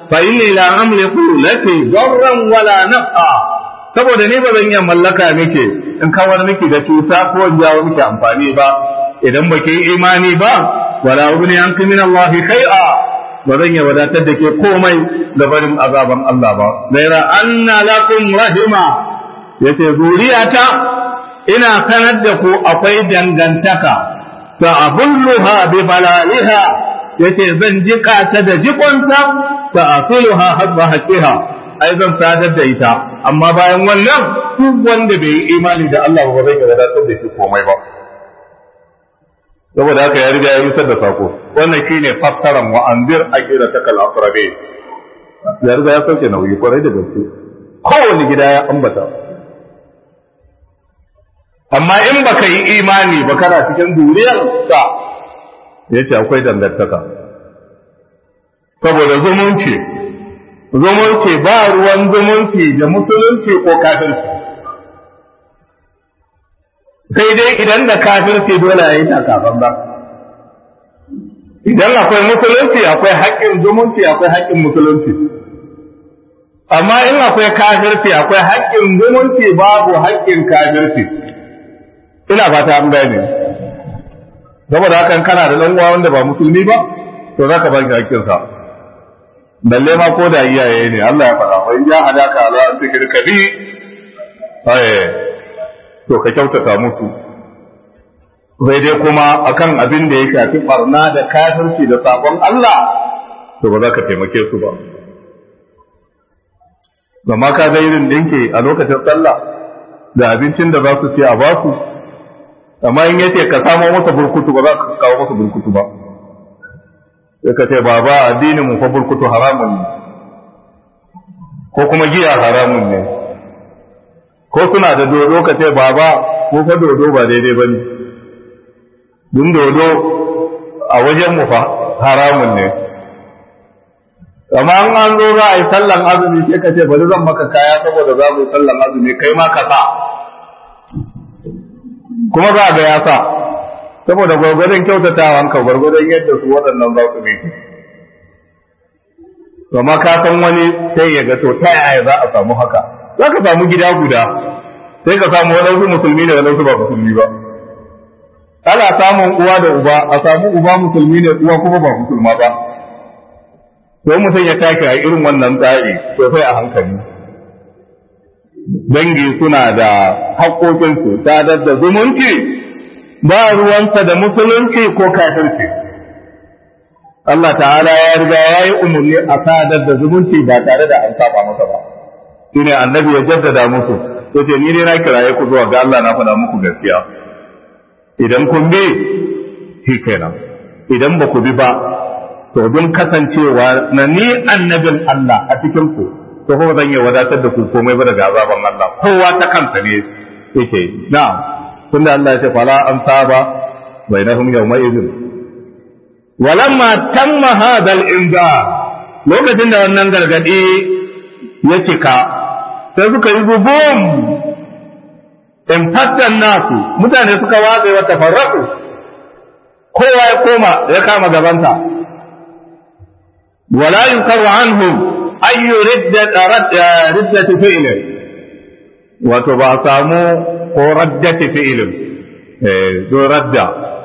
fa inni la amliku laki darran wala naf'a saboda ni ba zan iya mallaka miki in kawar miki da cuta ko in jawo miki amfani ba idan baki yi imani ba wala ubni anki min Allah kai'a ba zan iya wadatar da ke komai da barin azaban Allah ba gaira anna lakum rahima yace zuriyata ina sanar da ku akwai dangantaka ta abulluha bi balaliha yace zan jika ta da jikonta ta afiluha hasba haqiha ai zan sadar da ita amma bayan wannan duk wanda bai yi imani da Allah ba zai wadatar da shi komai ba saboda haka ya riga ya rusar da sako wannan shine fassaran wa anzir aqidata kal aqrabi ya riga ya sauke nauyi kwarai da gaske kowane gida ya ambata amma in baka yi imani ba kana cikin duriyar sa yace akwai dangantaka saboda zumunci zumunci ba ruwan zumunci da musulunci ko kafirci sai dai idan da kafirci dole a yi takafan ba idan akwai musulunci akwai haƙƙin zumunci akwai haƙƙin musulunci amma in akwai kafirci akwai haƙƙin zumunci babu haƙƙin kafirci ina fata an gane saboda haka kana da ɗan uwa wanda ba musulmi ba to za ka ba shi haƙƙinsa balle ma ko da iyaye ne Allah ya faɗa fa in ja hadaka ala an tikirka bi to ka kyautata musu sai dai kuma akan abin da ya shafi barna da kafirci da sabon Allah to ba za ka taimake su ba amma ka ga irin dinke a lokacin sallah da abincin da za su ci a basu amma in yace ka samo masa burkutu ba za ka kawo masa burkutu ba sai ka ce baba addinin mu fa burkutu haramun ne ko kuma giya haramun ne ko suna da dodo ka ce baba ko fa dodo ba daidai ba ne dun dodo a wajen mu fa haramun ne amma an an zo za a yi sallan azumi sai ka ce bari zan maka kaya saboda za mu yi sallan azumi kai ma ka sa kuma za a ga ya sa saboda gwargwadon kyautatawan ka gwargwadon yadda su waɗannan za su bi amma ka san wani sai ya ga to ta yaya za a samu haka za ka samu gida guda sai ka samu waɗansu musulmi da waɗansu ba musulmi ba ana samun uwa da uba a samu uba musulmi ne uwa kuma ba musulma ba to mutum ya take a irin wannan tsari to sai a hankali dangi suna da haƙoƙinsu sadar da zumunci ba ruwansa da musulunci ko kafirci Allah ta'ala ya riga ya yi umarni a sadar da zumunci ba tare da an saba masa ba shine annabi ya jaddada musu yace ni ne na kiraye ku zuwa ga Allah na faɗa muku gaskiya idan kun bi shi kenan idan ba ku bi ba to don kasancewa na ni annabin Allah a cikin ku to ko zan yi wadatar da ku komai ba daga azaban Allah kowa ta kansa ne yake na'am tunda Allah ya ce fala an saba bainahum yawma idhin walamma tamma hadha al-inzar lokacin da wannan gargadi ya cika sai suka yi gubum in fattan nasu mutane suka watsa wa tafarraku kowa ya koma ya kama gabanta wala yunkaru anhum ayyu riddati fi'lin wato ba samu ko raddati fi'lin eh do radda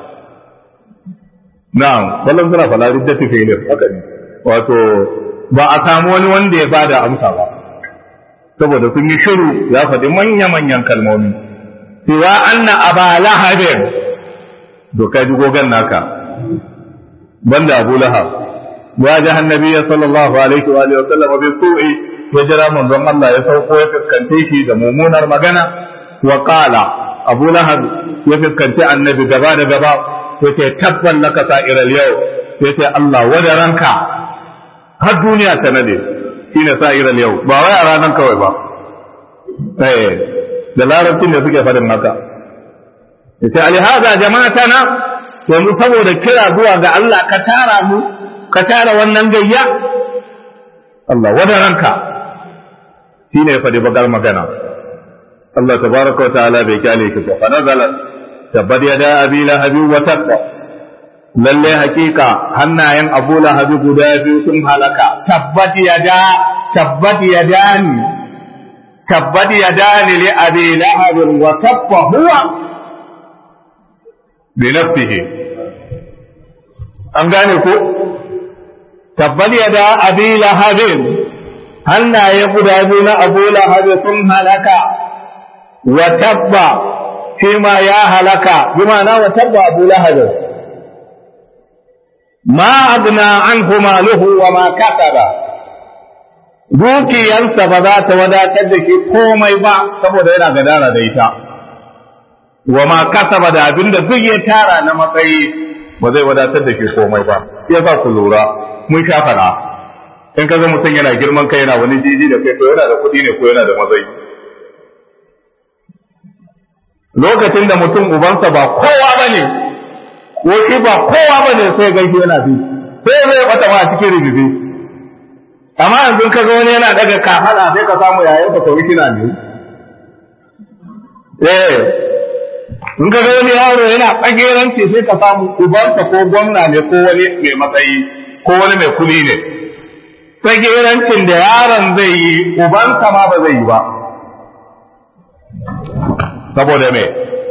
na'am wallan suna fala riddati fi'lin haka ne wato ba a samu wani wanda ya bada amsa ba saboda sun yi shiru ya faɗi manya-manyan kalmomi cewa anna aba lahabin doka ji gogon naka banda abu lahab ya ji annabi sallallahu alaihi wa alihi wa sallam bi su'i ya jira manzon Allah ya sauko ya fuskance shi da mummunar magana wa qala abu lahab ya fuskanci annabi gaba da gaba yace tabban laka sa'iral yau yace Allah wadaranka har duniya ta nade shine sa'iral yau ba wai a ranar kawai ba eh da larabcin da suke faɗin haka yace alihaza jama'atana yanzu saboda kira zuwa ga Allah ka tara mu ka tara wannan gayya Allah wada ranka shine ya faɗi bakar magana Allah tabaraka wa ta'ala bai kyale ki fa nazala tabbat yada abi lahabi wa tabba lalle hakika hannayen abu lahabi guda biyu sun halaka tabbat yada tabbat yadani tabbat yadani li abi lahab wa tabba huwa bi nafsihi an gane ko tabbat yada abi lahab hannaye guda biyu na abu lahab sun halaka wa tabba shi ma ya halaka bi ma'ana wa tabba abu lahab ma agna anhu maluhu wa ma kasaba dukiyansa ba za ta wadatar da ke komai ba saboda yana gadara da ita wa ma kasaba da abinda duk ya tara na matsayi ba zai wadatar da ke komai ba ya sa ku lura mun sha fara in ka ga mutum yana girman kai yana wani jiji da kai to yana da kuɗi ne ko yana da matsayi lokacin da mutum ubansa ba kowa ba ne ko shi ba kowa ba ne sai gaishe yana bi sai zai bata ma cikin ribibi amma yanzu ka ga wani yana daga kafada sai ka samu yayin ka kawai kina ne eh in ka ga wani yaro yana tsageranci sai ka samu ubansa ko gwamna ne ko wani mai matsayi ko wani mai kuli ne tsagerancin da yaron zai yi ubansa ma ba zai yi ba saboda me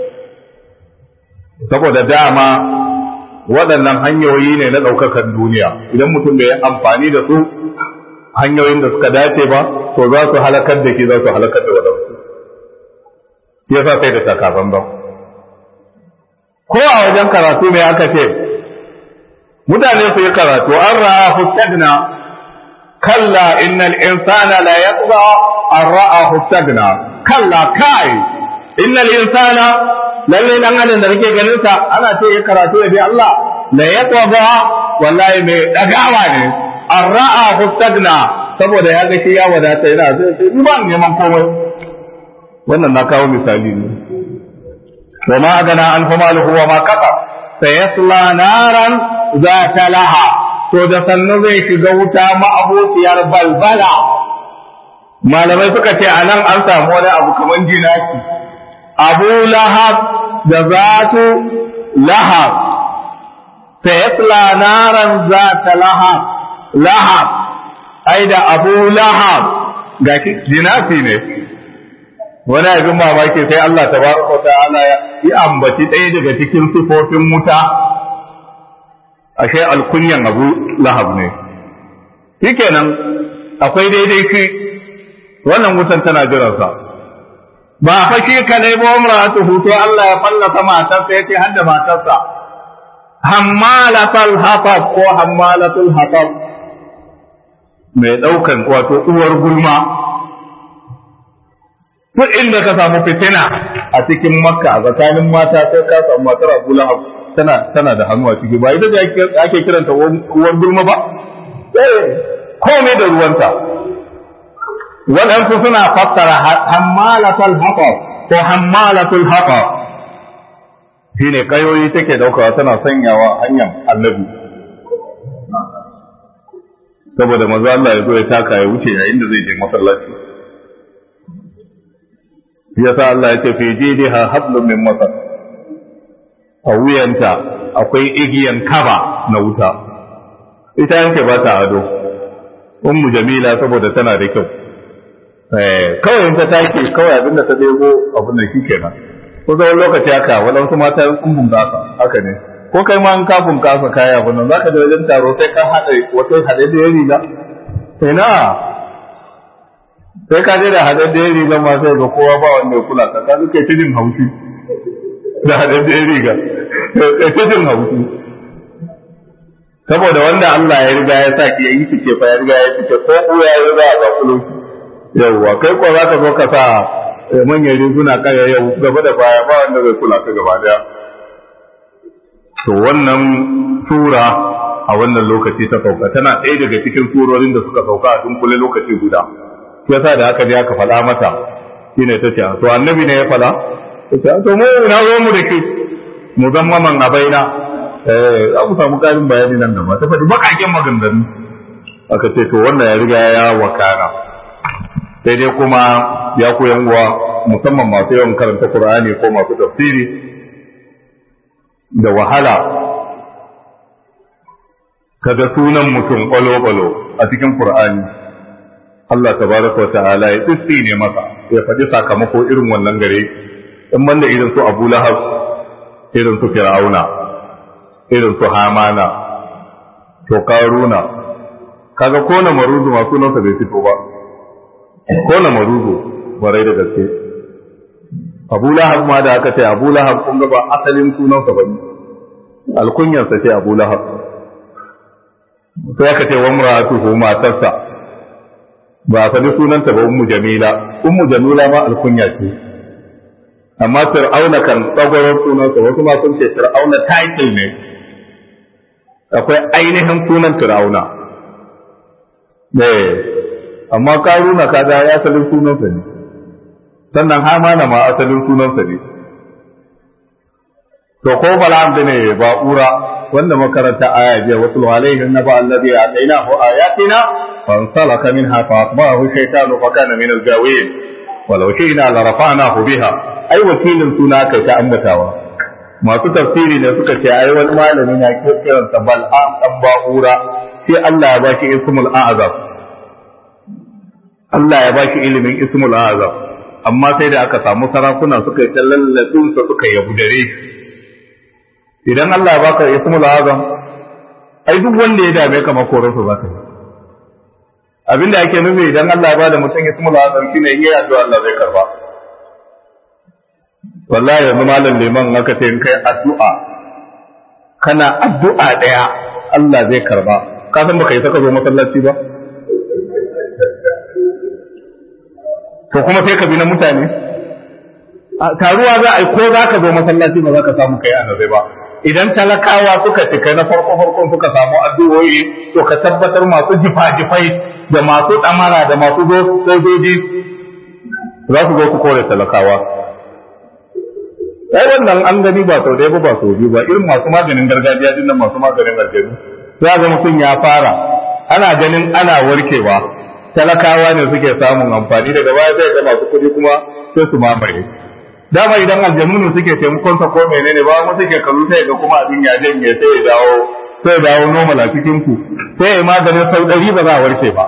saboda dama waɗannan hanyoyi ne na ɗaukakan duniya idan mutum bai amfani da su hanyoyin da suka dace ba to za su halakar da ke za su halakar da waɗansu ya sa sai da takafan ba ko a wajen karatu ne aka ce mutane su yi karatu an ra'a hustagna kalla innal insana la yatgha an ra'a hustagna kalla kai innal insana lalle dan adam da kake ganin sa ana ce ya karatu ya bi Allah la yatwa wallahi mai dagawa ne arra'a hustagna saboda ya ga shi ya wadata yana sai sai ni ba neman komai wannan na kawo misali ne wa ma agana an maluhu wa ma kafa sayasla naran zata laha to da sannu zai shiga wuta ma'abociyar balbala malamai suka ce anan an samu wani abu kamar jinaki abu lahab da zatu lahab sayasla naran zata lahab lahab ai da abu lahab ga jinafi ne wani abin mamaki sai Allah tabaraka ta'ala ya ambaci ɗaya daga cikin sifofin wuta ashe alkunyan abu lahab ne shikenan akwai daidai shi wannan wutan tana jiransa ba fa shi kadai ba umratu hutu Allah ya fallasa matarsa yace hadda matarsa hammalatul hatab ko hammalatul hatab mai daukan wato uwar gulma duk inda ka samu fitina a cikin makka a tsakanin mata sai ka samu matar abu lahab tana tana da hannu a ciki ba ita ce ake kiranta uwar gulma ba eh komai da ruwanta waɗansu suna fassara hammalatul hatab ko hammalatul hatab shine kayoyi take daukawa tana sanyawa hanyar annabi saboda maza Allah ya zo ya taka ya wuce yayin da zai je masallaci yasa Allah ya ce fi jidiha hablum min masar a wuyanta akwai igiyan kaba na wuta ita yanke ba ta ado ummu jamila saboda tana da kyau kawai in ta take kawai abin da ta debo abin da kike nan ko zaman lokaci haka waɗansu mata sun bunƙasa haka ne ko kai ma in ka bunƙasa kaya abin nan zaka je wajen taro sai ka haɗa wata haɗe da riga sai na sai ka je da haɗe da riga ma sai ga kowa ba wanda ya kula ka ka kai ta jin haushi da haɗe da riga kai ta jin haushi saboda wanda Allah ya riga ya sa ki yi fice fa ya riga ya fice ko uya ya riga ya zakulo ki yawwa kai ko za ka zo ka sa manyan riguna kaya yau gaba da baya ba wanda zai kula ka gaba daya to wannan sura a wannan lokaci ta sauka tana ɗaya daga cikin surorin da suka sauka a dunkule lokaci guda yasa da aka je aka faɗa mata shine ta ce to annabi ne ya faɗa ta ce to mu na zo mu da ke mu zama man abaina eh za mu samu ƙarin bayani nan gaba ta faɗi baƙaƙen maganganu aka ce to wannan ya riga ya wakana sai dai kuma ya koyan uwa musamman masu yawan karanta Qur'ani ko masu tafsiri da wahala kaga sunan mutum kwalo-kwalo a cikin Qur'ani Allah tabaraka wa ta'ala ya tsitsi ne masa ya faɗi sakamako irin wannan gare in banda irin su Abu Lahab irin su Fir'auna irin su Hamana to Karuna kaga ko na maruzu ma sunansa bai fito ba ko na maruzu barai da gaske Abu Lahab ma da aka ce Abu Lahab kun ga ba asalin sunansa ba ne alkunyarsa ce Abu Lahab sai aka ce wa muratuhu matarsa ba a faɗi sunanta ba ummu jamila ummu jamila ma alkunya ce amma fir'auna kan tsagwaron sunansa wasu ma sun ce fir'auna title ne akwai ainihin sunan fir'auna eh amma karuna kaga ya asalin sunansa ne sannan hamana ma asalin sunansa ne to ko bala'am ne ba'ura wanda makaranta aya jiya wasu alaihi na ba allazi atainahu ayatina fansalaka minha fa atba'ahu shaytanu fa kana min al-gawin walau shi'na la rafa'nahu biha ai wakilin suna kai ta ambatawa masu tafsiri ne suka ce ai wani malami na kiran sa bal'am dan ba'ura sai Allah ya baki ismul a'zam Allah ya baki ilimin ismul a'zam amma sai da aka samu sarakuna suka yi ta lallatsun sa suka yabudare shi idan Allah ya baka ismul azam ai duk wanda ya dame ka makoransa za ka yi abinda ake nufi idan Allah ya bada mutum ismul azam shine yi addu'a Allah zai karba wallahi yanzu malam liman aka ce in kai addu'a kana addu'a daya Allah zai karba ka san baka yi saka zo masallaci ba to kuma sai ka bi na mutane taruwa za a yi ko za ka zo masallaci ba za ka samu kai annabi ba idan talakawa suka cika na farko farkon suka samu addu'o'i to ka tabbatar masu jifa-jifai da masu ɗamara da masu sojoji za su zo su kore talakawa ai wannan an gani ba sau ɗaya ba ba sau biyu ba irin masu maganin gargajiya din nan masu maganin aljanu za ga mutum ya fara ana ganin ana warkewa talakawa ne suke samun amfani daga baya sai ga masu kuɗi kuma sai su mamaye dama idan aljannunu suke taimakon sa ko menene ba mu suke kallo sai ga kuma abin ya janye sai ya dawo sai ya dawo normal a cikin ku sai ya maganin sau ɗari ba za a warke ba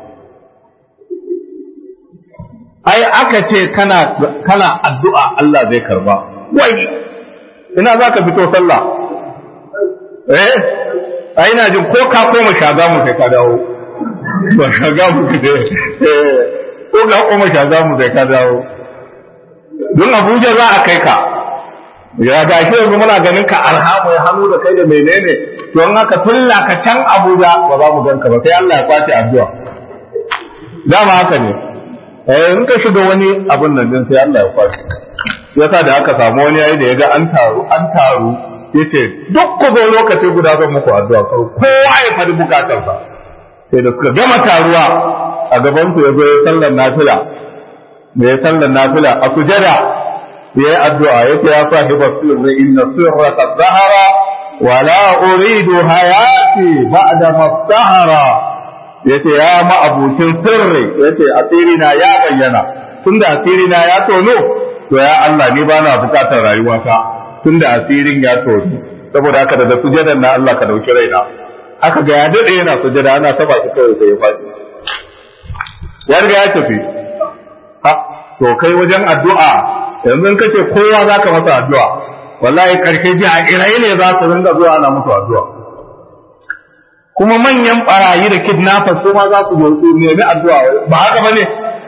ai aka ce kana kana addu'a Allah zai karba wai ina za ka fito sallah eh ai ina jin ko ka koma shaga mu sai ka dawo ba shaga mu ke eh ko ka koma shaga mu sai ka dawo don abuja za a kai ka ya ga shi yanzu muna ganin ka alhamu ya hannu da kai da menene don haka tulla ka can abuja ba za mu gan ka ba sai Allah ya kwace addu'a dama haka ne eh in ka shiga wani abin nan din sai Allah ya kwace yasa da aka samu wani yayi da yaga an taru an taru yace duk ku zo lokaci guda zan muku addu'a kowa ya fadi bukatarsa sai da suka gama taruwa a gaban su ya zo ya sallar nafila da ya sallar nafila a sujada ya yi addu'a ya ce ya sahi basirri inna sirra qad zahara wa la uridu hayati ba'da mastahara yace ya ma'abucin sirri yace asiri na ya bayyana tunda asiri na ya tono to ya Allah ni bana bukatar rayuwata tunda asirin ya tono saboda haka daga sujadan na Allah ka dauki raina aka ga ya dade yana sujada ana taba shi kawai sai ya faɗi ya riga ya tafi to kai wajen addu'a yanzu in kace kowa za ka masa addu'a wallahi karshe ji a irai ne za su ringa zuwa ana musu addu'a kuma manyan barayi da kidnappers su ma za su zo su nemi addu'a ba haka bane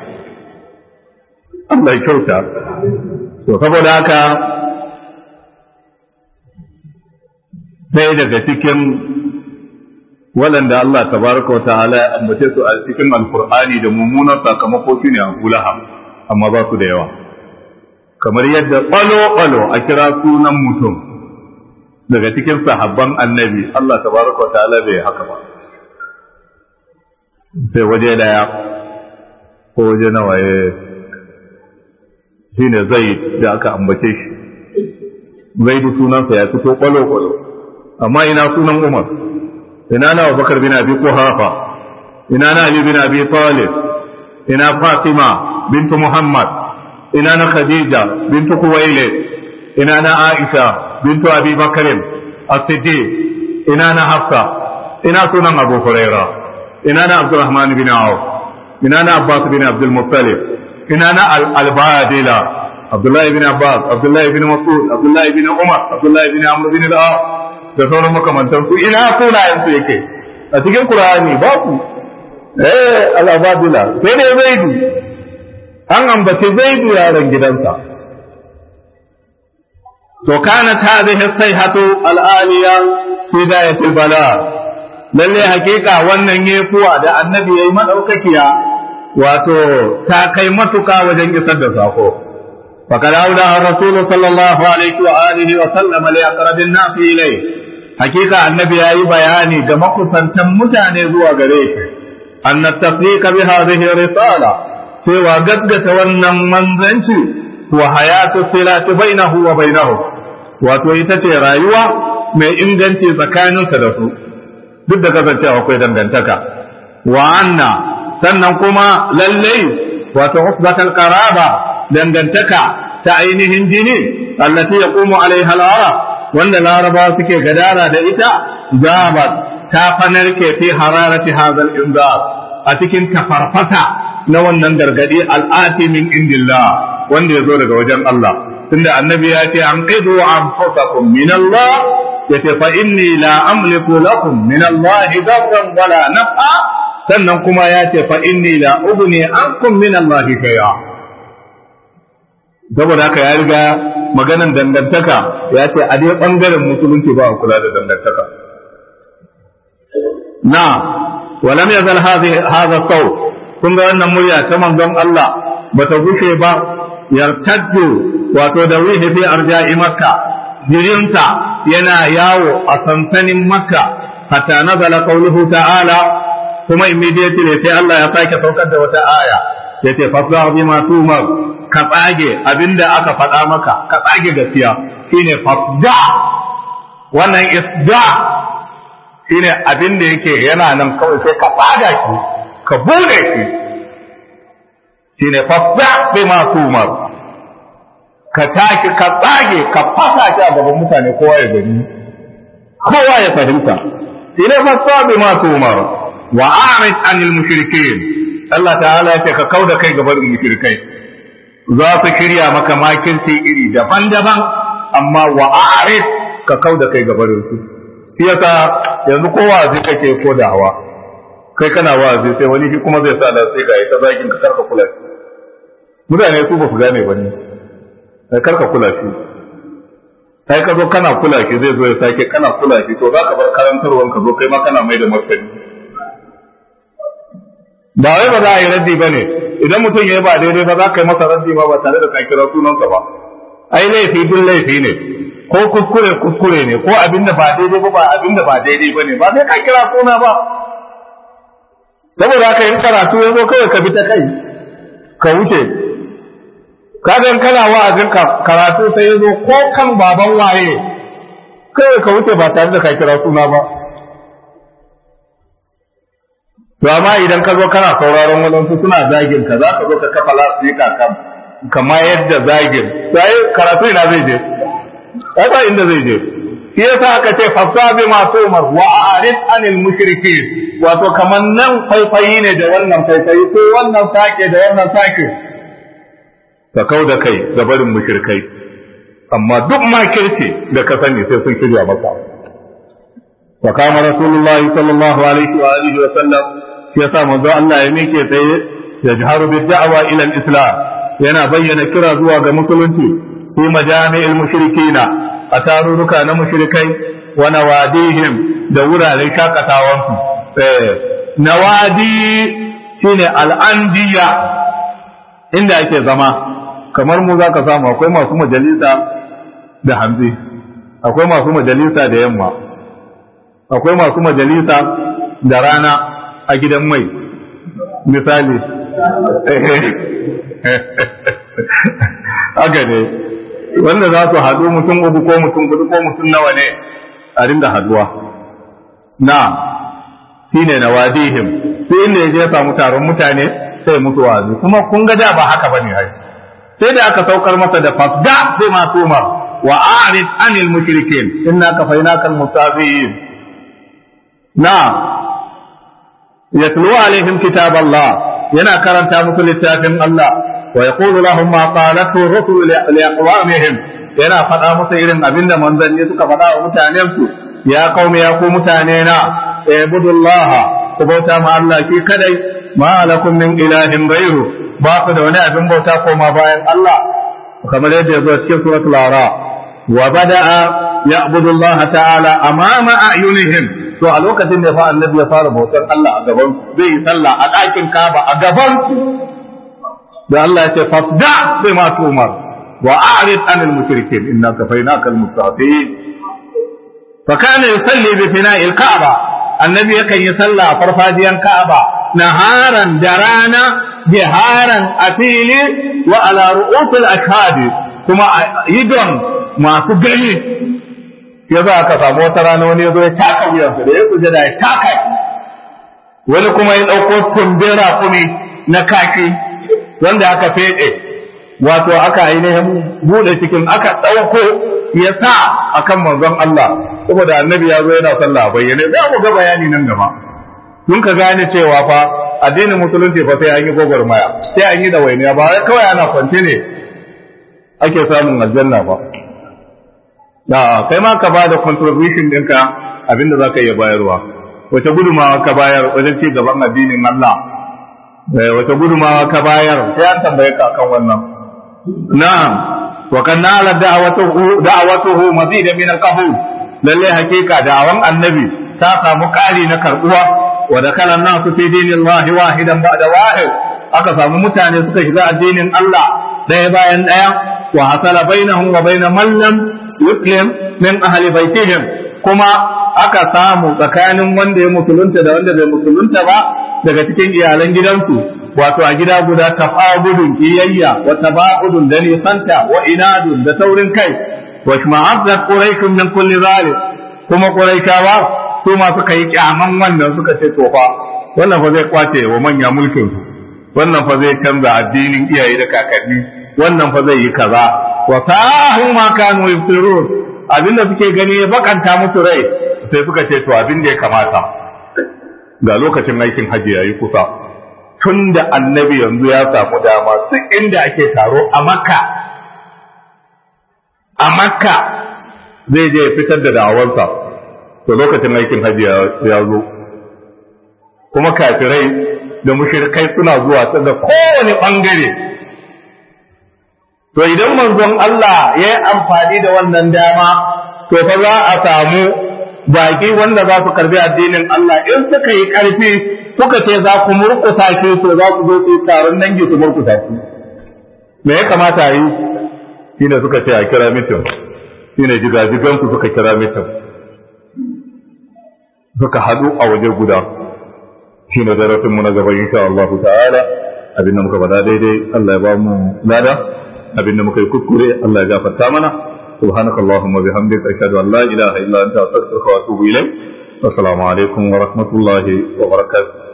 Allah ya kyauta to saboda haka sai daga cikin waɗanda Allah tabaraka wa ta'ala ya ambace su a cikin alkur'ani da mummunan sakamako shine Abu Lahab amma ba su da yawa kamar yadda ɓalo-ɓalo a kira sunan mutum daga cikin sahabban annabi Allah tabaraka wa ta'ala bai haka ba sai waje daya ko waje nawa ya shine zai da aka ambace shi zai da sunansa ya fito ɓalo-ɓalo amma ina sunan Umar ina na Abubakar bin Abi Quhafa ina na Ali bin Abi Talib ina Fatima bintu Muhammad ina na Khadija bintu Kuwaile ina na Aisha bintu Abi Bakr as-Siddiq ina na Hafsa ina sunan abu huraira ina na abdurrahman bin auf ina na abbas bin abdul muttalib ina na al-badila abdullahi bin abbas abdullahi bin mas'ud abdullahi bin umar abdullahi bin amr bin al da sauran makamantan su ina sunayen su yake a cikin qur'ani ba ku eh al-badila sai dai zaidu an ambace zaidu yaron gidansa to kanat hadhihi as-sayhatu al-aliya fi dayatil bala lalle hakika wannan yefuwa da annabi yayi madaukakiya wato ta kai matuka wajen isar da sako faqad awda rasul sallallahu alaihi wa alihi wa sallam li aqrabin nas ilay hakika annabi yayi bayani ga makusantan mutane zuwa gare shi anna tafriqa bi hadhihi risala cewa gaggata wannan manzanci wa hayatu silati bainahu wa bainahu wato ita ce rayuwa mai inganci tsakaninsa da su duk da kasancewa akwai dangantaka wa anna sannan kuma lallai wato usbatal qaraba dangantaka ta ainihin jini allati yaqumu alaiha al-arab wanda laraba suke gadara da ita zabat ta fanarke fi hararati hadha al-inzar a cikin tafarfata na wannan gargadi al'ati min indillah wanda ya zo daga wajen Allah tunda annabi ya ce an qidu anfusakum min Allah yace fa inni la amliku lakum min Allah darran wala naf'a sannan kuma ya ce fa inni la ugni ankum min Allah shay'a saboda haka ya riga maganan dangantaka ya ce a dai bangaren musulunci ba a kula da dangantaka na ولم يزل هذه هذا الصوت kun ga wannan murya ta manzon Allah bata gushe ba yartaddu wato da wihi fi arja'i makka jirinta yana yawo a sansanin makka hatta nazala qawluhu ta'ala kuma immediately sai Allah ya sake saukar da wata aya yace fasda bima tumar ka tsage abinda aka faɗa maka ka tsage gaskiya shine fasda wannan isda shine abinda yake yana nan kawai sai ka tsaga shi ka bude shi shine fasda bima tumar ka taki ka tsage ka fasa shi a gaban mutane kowa ya gani kowa ya fahimta ila fasa bi ma tumar wa a'rid anil mushrikin Allah ta'ala ya ce ka kauda kai gaban mushrikai za su shirya maka makirci iri daban-daban amma wa a'rid ka kauda kai gaban su shi yasa yanzu kowa zai kake ko da hawa kai kana wa'azi sai wani shi kuma zai sa da sai ga ita zagin ka karka kula mutane su ba su gane ba ne sai karka kula shi sai ka zo kana kula shi zai zo ya sake kana kula shi to za ka bar karantarwan ka zo kai ma kana mai da martani ba wai ba za a yi raddi ba ne idan mutum ya yi ba daidai ba za ka yi masa raddi ba ba tare da ka kira sunansa ba ai laifi duk laifi ne ko kuskure kuskure ne ko abin da ba daidai ba ba abin da ba daidai ba ne ba sai ka kira suna ba saboda haka yin karatu ya zo kawai ka bi ta kai ka wuce kaga kana wa'azin karatu sai yazo ko kan baban waye kai ka wuce ba tare da ka kira suna ba to amma idan ka zo kana sauraron wadansu suna zagin ka za ka zo ka kafa lasika kan kama yadda zagin sai karatu ina zai je ba inda zai je shi yasa aka ce fasa bi ma tumar wa arid anil mushrikin wato kaman nan faifayi ne da wannan faifayi ko wannan sake da wannan sake ka kau da kai ga barin mushrikai amma duk makirci da ka sani sai sun shirya maka wa kama rasulullah sallallahu alaihi wa alihi wa sallam shi yasa manzo Allah ya mike tsaye ya jaharu bi da'wa ila al-islam yana bayyana kira zuwa ga musulunci fi majami'il mushrikina a tarurruka na mushrikai wa nawadihim da wuraren shakatawansu eh nawadi shine al-andiya inda ake zama kamar mu za ka samu akwai masu majalisa da hanzi akwai masu majalisa da yamma akwai masu majalisa da rana a gidan mai misali haka ne wanda za su haɗu mutum uku ko mutum hudu ko mutum nawa ne a rinda haduwa na shi ne na wadihim sai inda ya je ya samu taron mutane sai mutu wazi kuma kun ga da ba haka bane hai sai da aka saukar masa da fasda sai masu umar wa a'rid anil mushrikin inna kafainaka almustazin na yatlu alaihim kitab Allah yana karanta musu littafin Allah wa yaqulu lahum ma qalatu rusul li aqwamihim yana faɗa musu irin abinda manzanni suka faɗa wa mutanen su ya qaumi ya ku mutane na ibudullaha ku bauta ma Allah ki kadai ma lakum min ilahin ghairu ba ku da wani abin bauta koma bayan Allah kamar yadda ya zo cikin suratul ara wa bada'a ya'budu Allah ta'ala amama a'yunihim to a lokacin da fa annabi ya fara bautar Allah a gaban zai yi sallah a ɗakin Kaaba a gaban da Allah ya ce fasda sai ma tumar wa a'rid anil mushrikin inna kafaynaka al-mustahzi'in fa kana yusalli bi fina'il Kaaba annabi yakan yi sallah a farfajiyan Ka'aba naharan da rana jiharan a fili wa ala ru'usul ashhadi kuma idon masu gani ya za ka samu wata rana wani ya zo ya taka wuyansa da ya kuje da ya taka wani kuma ya ɗauko tumbin rakumi na kaki wanda aka feɗe wato aka ainihin buɗe cikin aka ɗauko ya sa akan manzon Allah saboda annabi ya zo yana sallah bayyane za mu ga bayani nan gaba kun ka gane cewa fa addinin musulunci fa sai an yi gwagwarmaya sai an yi da wainiya ba wai kawai ana kwance ne ake samun aljanna ba da kai ma ka bada contribution ɗinka abinda za ka iya bayarwa wace gudumawa ka bayar wajen ci gaban addinin Allah wace gudumawa ka bayar sai an tambaye ka kan wannan na'am wa kan nala da'awatuhu da'awatuhu mazida min al-qabul lalle hakika da'awan annabi ta samu kari na karbuwa wa da kana nasu fi dinillahi wahidan ba'da wahid aka samu mutane suka shiga addinin Allah ɗaya bayan ɗaya wa hasala bainahum wa bain man lam yuslim min ahli baitihim kuma aka samu tsakanin wanda ya musulunta da wanda bai musulunta ba daga cikin iyalan gidansu wato a gida guda tafagudun iyayya wa tabagudun da nisanta wa inadun da taurin kai wa shma'azzat quraishun min kulli zalik kuma quraishawa su ma suka yi kyaman wannan suka ce to fa wannan fa zai kwace wa manya mulkin su wannan fa zai canza addinin iyaye da kakanni wannan fa zai yi kaza wa sahu ma kanu yuftirun abinda suke gani ya bakanta musu rai sai suka ce to abin da ya kamata ga lokacin aikin hajji yayi kusa tun da annabi yanzu ya samu dama duk inda ake taro a makka a makka zai je fitar da da'awarsa to lokacin aikin hajji ya zo kuma kafirai da mushrikai suna zuwa ta da kowane bangare to idan manzon Allah ya yi amfani da wannan dama to fa za a samu baki wanda za su karbi addinin Allah in suka yi karfi suka ce za ku murkusa ki to za ku zo su taron dangi su murkusa ki me ya kamata a yi shine suka ce a kira mitin shine jigajigan su suka kira mitin suka hadu a waje guda shine darasin mu na gaba insha Allah ta'ala abinda muka faɗa daidai Allah ya ba mu lada abinda muka yi kuskure Allah ya gafarta mana سبحانك اللهم وبحمدك أشهد أن لا إله إلا أنت أستغفرك وأتوب إليك والسلام عليكم ورحمة الله وبركاته